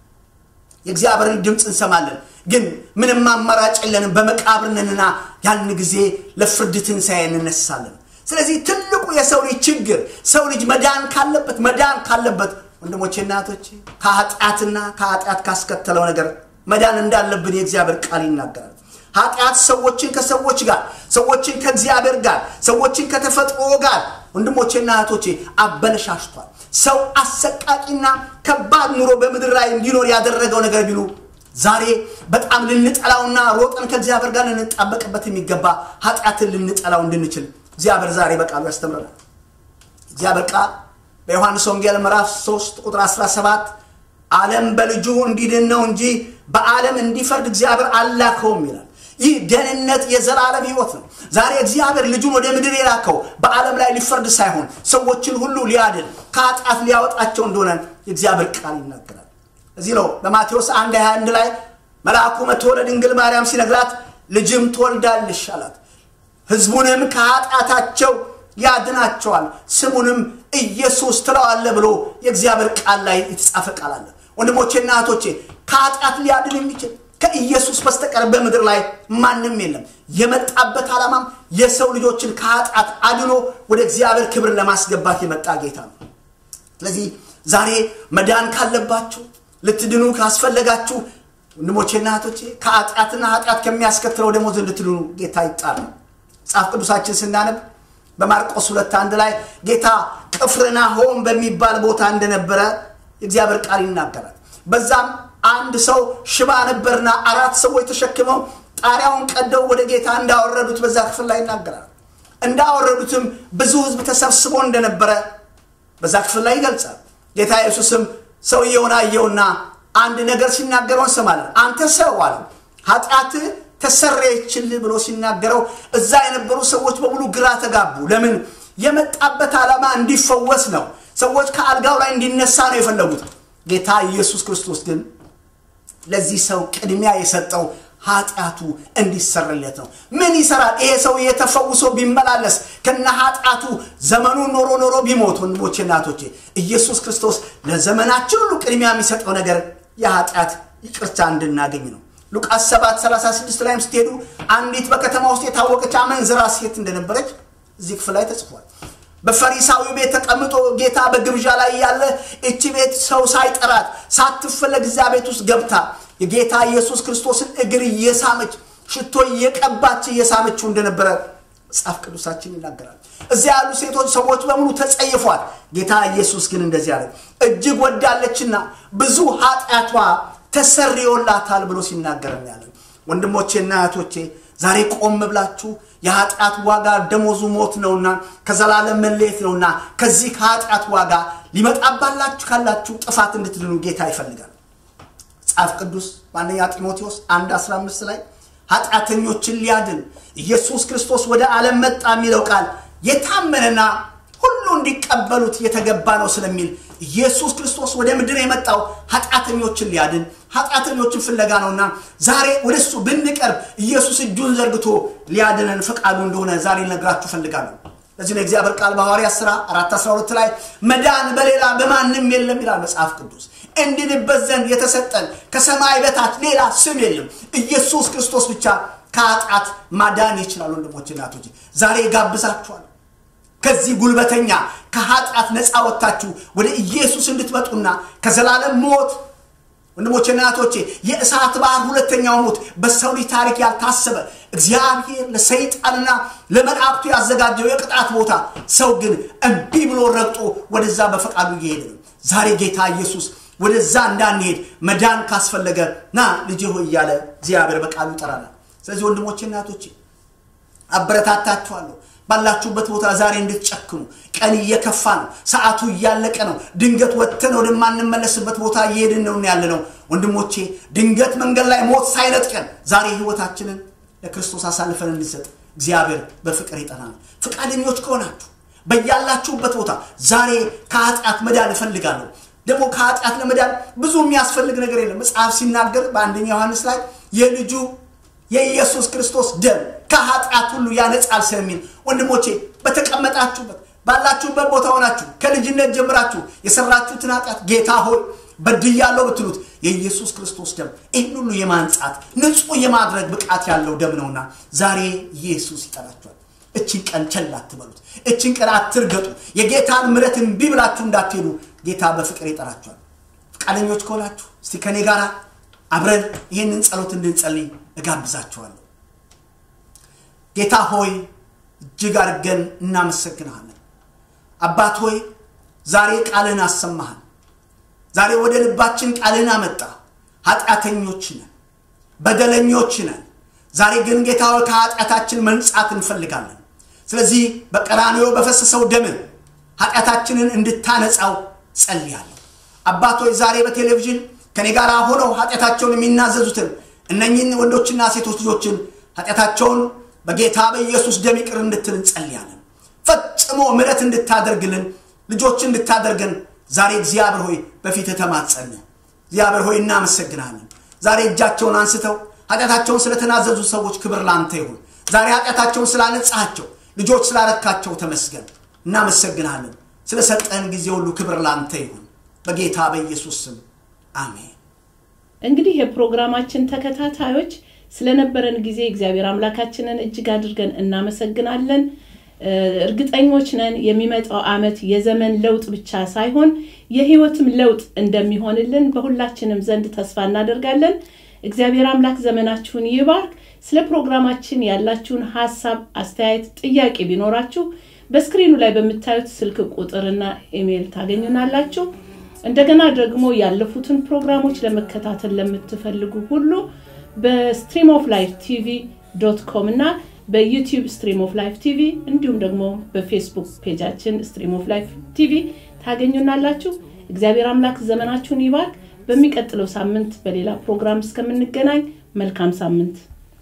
የእግዚአብሔርን ድምፅ እንሰማለን ግን ምንም አማራጭ የለንም በመቃብር ነንና ያን ጊዜ ለፍርድ ትንሣኤ እንነሳለን ስለዚህ ትልቁ የሰው ልጅ ችግር ሰው ልጅ መዳን ካለበት መዳን ካለበት ወንድሞቼና እህቶቼ ከኃጢአትና ከኃጢአት ካስከተለው ነገር መዳን እንዳለብን የእግዚአብሔር ቃል ይናገራል ኃጢአት ሰዎችን ከሰዎች ጋር ሰዎችን ከእግዚአብሔር ጋር ሰዎችን ከተፈጥሮ ጋር ወንድሞቼና እህቶቼ አበለሻሽቷል ሰው አሰቃቂና ከባድ ኑሮ በምድር ላይ እንዲኖር ያደረገው ነገር ቢሉ ዛሬ በጣም ልንጠላውና ሮጠን ከእግዚአብሔር ጋር ልንጣበቅበት የሚገባ ኃጢአትን ልንጠላው እንድንችል እግዚአብሔር ዛሬ በቃሉ ያስተምረናል እግዚአብሔር ቃል በዮሐንስ ወንጌል ምዕራፍ 3 ቁጥር 17 ዓለም በልጁ እንዲድን ነው እንጂ በዓለም እንዲፈርድ እግዚአብሔር አላከውም ይላል ይህ ደህንነት የዘላለም ህይወት ነው ዛሬ እግዚአብሔር ልጁን ወደ ምድር የላከው በዓለም ላይ ሊፈርድ ሳይሆን ሰዎችን ሁሉ ሊያድን ከኃጢአት ሊያወጣቸው እንደሆነ የእግዚአብሔር ቃል ይናገራል እዚህ ነው በማቴዎስ 1 21 ላይ መልአኩ መጥቶ ለድንግል ማርያም ሲነግራት ልጅም ትወልዳልሽ አላት ህዝቡንም ከኃጢአታቸው ያድናቸዋል ስሙንም ኢየሱስ ትለዋለ ብሎ የእግዚአብሔር ቃል ላይ የተጻፈ ቃል አለ ወንድሞቼና እህቶቼ ከኃጢአት ሊያድን የሚችል ከኢየሱስ በስተቀር በምድር ላይ ማንም የለም የመጣበት ዓላማም የሰው ልጆችን ከኃጢአት አድኖ ወደ እግዚአብሔር ክብር ለማስገባት የመጣ ጌታ ነው ስለዚህ ዛሬ መዳን ካለባችሁ ልትድኑ ካስፈለጋችሁ ወንድሞቼና እህቶቼ ከኃጢአትና ኃጢአት ከሚያስከትለው ደሞዝ እንድትድኑ ጌታ ይጣል መጽሐፍ ቅዱሳችን ስናነብ በማርቆስ ሁለት አንድ ላይ ጌታ ቅፍርናሆም በሚባል ቦታ እንደነበረ የእግዚአብሔር ቃል ይናገራል በዛም አንድ ሰው ሽባ ነበርና አራት ሰዎች ተሸክመው ጣሪያውን ቀደው ወደ ጌታ እንዳወረዱት በዛ ክፍል ላይ ይናገራል እንዳወረዱትም ብዙ ህዝብ ተሰብስቦ እንደነበረ በዛ ክፍል ላይ ይገልጻል ጌታ ኢየሱስም ሰውየውን አየውና አንድ ነገር ሲናገረው እንሰማለን አንተ ሰው አለ ኃጢአት ተሰረየችልህ ብሎ ሲናገረው እዛ የነበሩ ሰዎች በሙሉ ግራ ተጋቡ ለምን የመጣበት ዓላማ እንዲፈወስ ነው ሰዎች ከአልጋው ላይ እንዲነሳ ነው የፈለጉት ጌታ ኢየሱስ ክርስቶስ ግን ለዚህ ሰው ቅድሚያ የሰጠው ኃጢአቱ እንዲሰረለት ነው ምን ይሰራል ይሄ ሰው የተፈውሶ ቢመላለስ ከነ ኃጢአቱ ዘመኑን ኖሮ ኖሮ ቢሞት ወንድሞቼ እናቶቼ ኢየሱስ ክርስቶስ ለዘመናችን ሁሉ ቅድሚያ የሚሰጠው ነገር የኃጢአት ይቅርታ እንድናገኝ ነው ሉቃስ 7 36 ላይም ስትሄዱ አንዲት በከተማ ውስጥ የታወቀች አመንዝራ ሴት እንደነበረች እዚህ ክፍል ላይ ተጽፏል በፈሪሳዊ ቤት ተቀምጦ ጌታ በግብዣ ላይ ያለ እቺ ቤት ሰው ሳይጠራት ሳትፈለግ እዚያ ቤት ውስጥ ገብታ የጌታ ኢየሱስ ክርስቶስን እግር እየሳመች ሽቶ እየቀባች እየሳመችው እንደነበረ መጽሐፍ ቅዱሳችን ይናገራል እዚያ ያሉ ሴቶች ሰዎች በሙሉ ተጸይፏል ጌታ ኢየሱስ ግን እንደዚህ አለ እጅግ ወዳለችና ብዙ ኃጢአቷ ተሰርዮላታል ብሎ ሲናገር ያለን ወንድሞቼና እህቶቼ ዛሬ ቆም ብላችሁ የኃጢአት ዋጋ ደሞዙ ሞት ነውና ከዘላለም መለየት ነውና ከዚህ ከኃጢአት ዋጋ ሊመጣባላችሁ ካላችሁ ጥፋት እንድትድኑ ጌታ ይፈልጋል መጽሐፍ ቅዱስ በአንደኛ ጢሞቴዎስ 1 15 ላይ ኃጢአተኞችን ሊያድን ኢየሱስ ክርስቶስ ወደ ዓለም መጣ የሚለው ቃል የታመነና ሁሉ እንዲቀበሉት የተገባ ነው ስለሚል ኢየሱስ ክርስቶስ ወደ ምድር የመጣው ኃጢአተኞችን ሊያድን ኃጢአተኞችን ፍለጋ ነውና ዛሬ ወደ እሱ ብንቀርብ ኢየሱስ እጁን ዘርግቶ ሊያድነን ፈቃዱ እንደሆነ ዛሬ ልነግራችሁ ፈልጋለሁ ለዚህ ነው እግዚአብሔር ቃል በሐዋርያ ሥራ 4 12 ላይ መዳን በሌላ በማንም የለም ይላል መጽሐፍ ቅዱስ እንድንበት ዘንድ የተሰጠን ከሰማይ በታች ሌላ ስም የለም ኢየሱስ ክርስቶስ ብቻ ከኃጢአት ማዳን ይችላል ወንድሞች እናቶች ዛሬ ጋብዛችኋል ከዚህ ጉልበተኛ ከኃጢአት ነፃ ወጥታችሁ ወደ ኢየሱስ እንድትመጡና ከዘላለም ሞት ወንድሞቼ እናቶቼ የእሳት ባህር ሁለተኛው ሞት በሰው ልጅ ታሪክ ያልታሰበ እግዚአብሔር ለሰይጣንና ለመላእክቱ ያዘጋጀው የቅጣት ቦታ ሰው ግን እምቢ ብሎ ረግጦ ወደዛ በፈቃዱ እየሄደ ነው ዛሬ ጌታ ኢየሱስ ወደዛ እንዳንሄድ መዳን ካስፈለገ ና ልጅ ሆይ እያለ እግዚአብሔር በቃሉ ይጠራናል ስለዚህ ወንድሞቼ እናቶቼ አበረታታችኋለሁ ባላችሁበት ቦታ ዛሬ እንድትጨክኑ ቀን እየከፋ ነው ሰዓቱ እያለቀ ነው ድንገት ወጥተን ወደማንመለስበት ቦታ እየሄድን ነው ያለ ነው ወንድሞቼ ድንገት መንገድ ላይ ሞት ሳይነጥቀን ዛሬ ህይወታችንን ለክርስቶስ አሳልፈን እንድሰጥ እግዚአብሔር በፍቅር ይጠራናል ፈቃደኞች ከሆናችሁ በያላችሁበት ቦታ ዛሬ ከኃጢአት መዳን እፈልጋለሁ ደግሞ ከኃጢአት ለመዳን ብዙ የሚያስፈልግ ነገር የለም መጽሐፍ ሲናገር በአንደኛ ዮሐንስ ላይ የልጁ የኢየሱስ ክርስቶስ ደም ከኃጢአት ሁሉ ያነጻል ስለሚል ወንድሞቼ በተቀመጣችሁበት ባላችሁበት ቦታ ሆናችሁ ከልጅነት ጀምራችሁ የሰራችሁትን ኃጢአት ጌታ ሆይ በድያለሁ ብትሉት የኢየሱስ ክርስቶስ ደም ይህን ሁሉ የማንጻት ንጹህ የማድረግ ብቃት ያለው ደም ነውና ዛሬ ኢየሱስ ይጠራችኋል እችን ቀን ቸል አትበሉት እችን ቀን አትርገጡ የጌታን ምረት እምቢ ብላችሁ እንዳትሄዱ ጌታ በፍቅር ይጠራችኋል ፈቃደኞች ከሆናችሁ እስቲ ከኔ ጋር አብረን ይህንን ጸሎት እንድንጸልይ እጋብዛችኋለሁ ጌታ ሆይ እጅግ አድርገን እናመሰግንሃለን አባት ሆይ ዛሬ ቃልን አሰማሃል ዛሬ ወደ ልባችን ቃልን አመጣ ኃጢአተኞች ነን በደለኞች ነን ዛሬ ግን ጌታ ሆይ ከኃጢአታችን መንጻት እንፈልጋለን ስለዚህ በቀራንዮ በፈሰሰው ደምን ኃጢአታችንን እንድታነጻው ጸልያለሁ አባቶች ዛሬ በቴሌቪዥን ከኔ ጋር ሆነው ኃጢአታቸውን የሚናዘዙትን እነኝን ወንዶችና ሴቶች ልጆችን ኃጢአታቸውን በጌታ በኢየሱስ ደም ይቅር እንድትል እንጸልያለን ፈጽሞ ምረት እንድታደርግልን ልጆች እንድታደርገን ዛሬ እግዚአብሔር ሆይ በፊት ተማጸን እግዚአብሔር ሆይ እናመሰግናለን ዛሬ እጃቸውን አንስተው ኃጢአታቸውን ስለተናዘዙ ሰዎች ክብር ላንተ ይሁን ዛሬ ኃጢአታቸውን ስላነጻቸው ልጆች ስላረካቸው ተመስገን እናመሰግናለን ስለሰጠን ጊዜ ሁሉ ክብር ላንተ ይሁን በጌታ በኢየሱስ ስም አሜን እንግዲህ የፕሮግራማችን ተከታታዮች ስለነበረን ጊዜ እግዚአብሔር አምላካችንን እጅግ አድርገን እናመሰግናለን እርግጠኞች ነን የሚመጣው አመት የዘመን ለውጥ ብቻ ሳይሆን የህይወትም ለውጥ እንደሚሆንልን በሁላችንም ዘንድ ተስፋ እናደርጋለን እግዚአብሔር አምላክ ዘመናችሁን ይባርክ ስለ ፕሮግራማችን ያላችሁን ሀሳብ አስተያየት ጥያቄ ቢኖራችሁ በስክሪኑ ላይ በምታዩት ስልክ ቁጥርና ኢሜይል ታገኙናላችሁ እንደገና ደግሞ ያለፉትን ፕሮግራሞች ለመከታተል ለምትፈልጉ ሁሉ በስትሪም ኦፍ ላይፍ ቲቪ ዶት ኮም እና በዩቲዩብ ስትሪም ኦፍ ላይፍ ቲቪ እንዲሁም ደግሞ በፌስቡክ ፔጃችን ስትሪም ኦፍ ላይፍ ቲቪ ታገኙናላችሁ እግዚአብሔር አምላክ ዘመናችሁን ይባርክ በሚቀጥለው ሳምንት በሌላ ፕሮግራም እስከምንገናኝ መልካም ሳምንት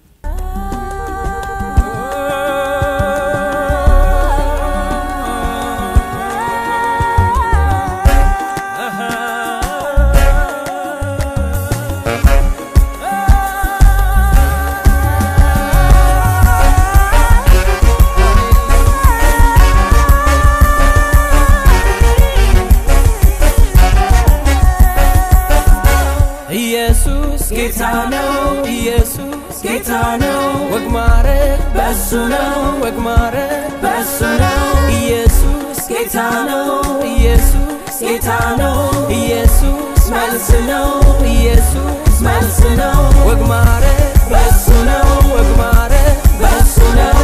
ኢየሱስ ጌታ ነው ኢየሱስ ጌታ ነው ወግ ማረግ በሱ ነው ወግ ማረግ በሱ ነው ኢየሱስ ጌታ ነው ኢየሱስ ጌታ ነው ኢየሱስ መልስ ነው ኢየሱስ መልስ ነው ወግ ማረግ በሱ ነው ወግ ማረግ በሱ ነው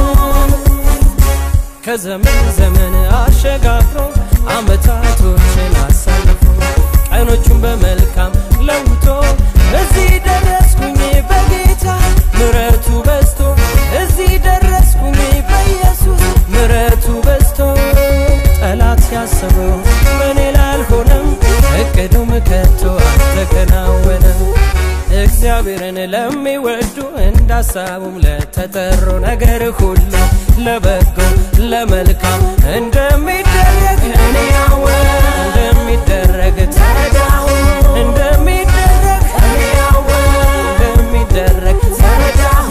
ከዘመን ዘመን አሸጋግሮ አመታቶችን አሳልፎ ቀኖቹን በመልካም ለውጦ እዚህ ደረስኩኝ በጌታ ምረቱ በዝቶ እዚህ ደረስኩኝ በኢየሱስ ምረቱ በዝቶ ጠላት ያሰበው በእኔ ላልሆነም እቅዱም ከቶ አልተከናወነም እግዚአብሔርን ለሚወዱ እንዳሳቡም ለተጠሩ ነገር ሁሉ ለበጎ ለመልካም እንደሚደረግ እኔ ያወቅ እንደሚደረግ ተረዳሁ እንደሚደረግ እኔ ያወቅ እንደሚደረግ ተረዳሁ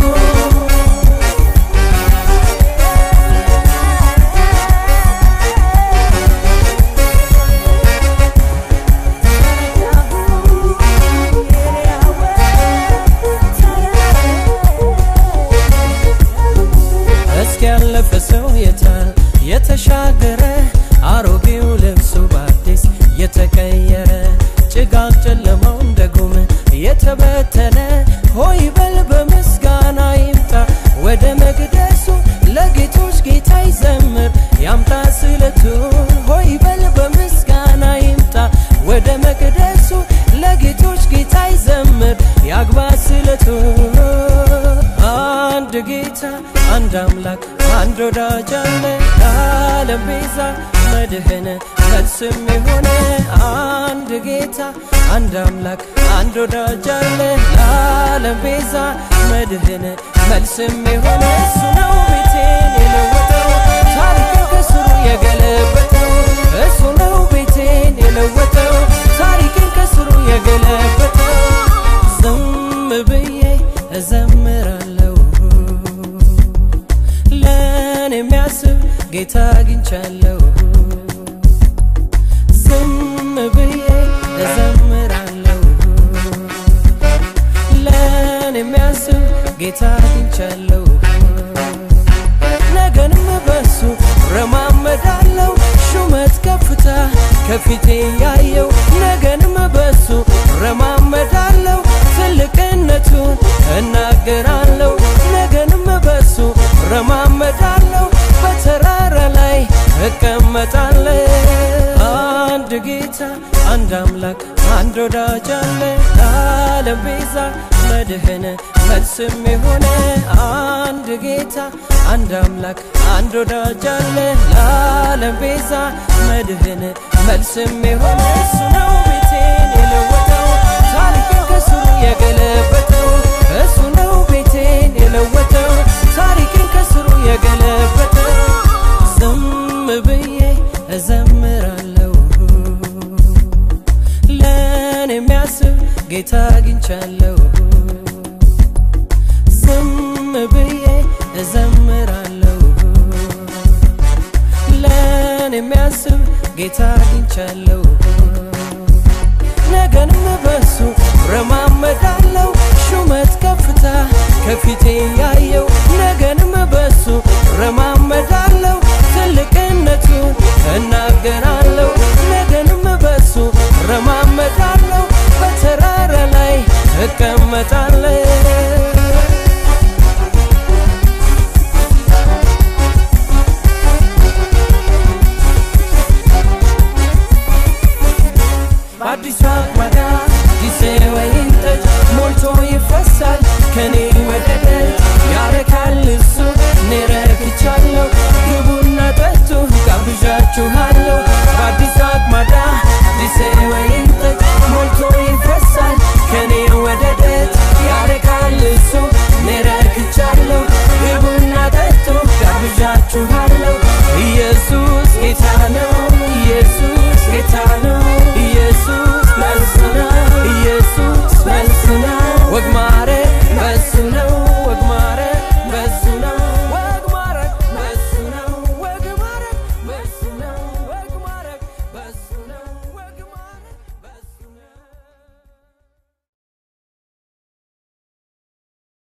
እስኪ ያለፈ ሰው የታል የተሻገረ አሮጌው ልብሱ በአዲስ የተቀየረ ጭጋግ ጨለማው እንደ ጉም የተበተነ ሆይ በል በምስጋና ይምጣ ወደ መቅደሱ ለጌቶች ጌታ ይዘምር ያምጣ ስለቱን ሆይ በል በምስጋና ይምጣ ወደ መቅደሱ ለጌቶች ጌታ ይዘምር ያግባ ስለቱን አንድ ጌታ አንድ አምላክ አንድ ወዳጅ አለ ለዓለም ቤዛ መድህን መልስም የሆነ አንድ ጌታ አንድ አምላክ አንድ ወዳጅ አለ ለዓለም ቤዛ መድህን መልስም የሆነ እሱ ነው ቤቴን የለወጠው ታሪክን ከስሩ የገለበጠው እሱ ነው ቤቴን የለወጠው ታሪክን ከስሩ የገለበጠው ዝም ብዬ እዘም ጌታ አግኝቻለሁ ዝም ብዬ እዘምራለሁ ለእኔ የሚያስብ ጌታ አግኝቻለሁ ነገንም በሱ ረማመዳለው ሹመት ከፍታ ከፊቴ ያየው ነገንም በሱ ረማመዳለው ትልቅነቱን እናገራለሁ ነገንም በሱ ረማመዳለው በተራራ ላይ እቀመጣለሁ አንድ ጌታ አንድ አምላክ አንድ ወዳጅ አለ ለዓለም ቤዛ መድህን መልስም የሆነ አንድ ጌታ አንድ አምላክ አንድ ወዳጅ አለ ለዓለም ቤዛ መድህን መልስም የሆነ እሱ ነው ቤቴን የለወጠው ታሪክን ከስሩ የገለበጠው እሱ ነው ቤቴን የለወጠው ታሪክን ከስሩ የገለበጠው ዝም ብዬ እዘምራለሁ ለእኔ የሚያስብ ጌታ አግኝቻለሁ ዝም ብዬ እዘምራለሁ ለእኔ የሚያስብ ጌታ አግኝቻለሁ ነገንም በሱ ረማመዳለው ሹመት ከፍታ ከፊቴ ያየው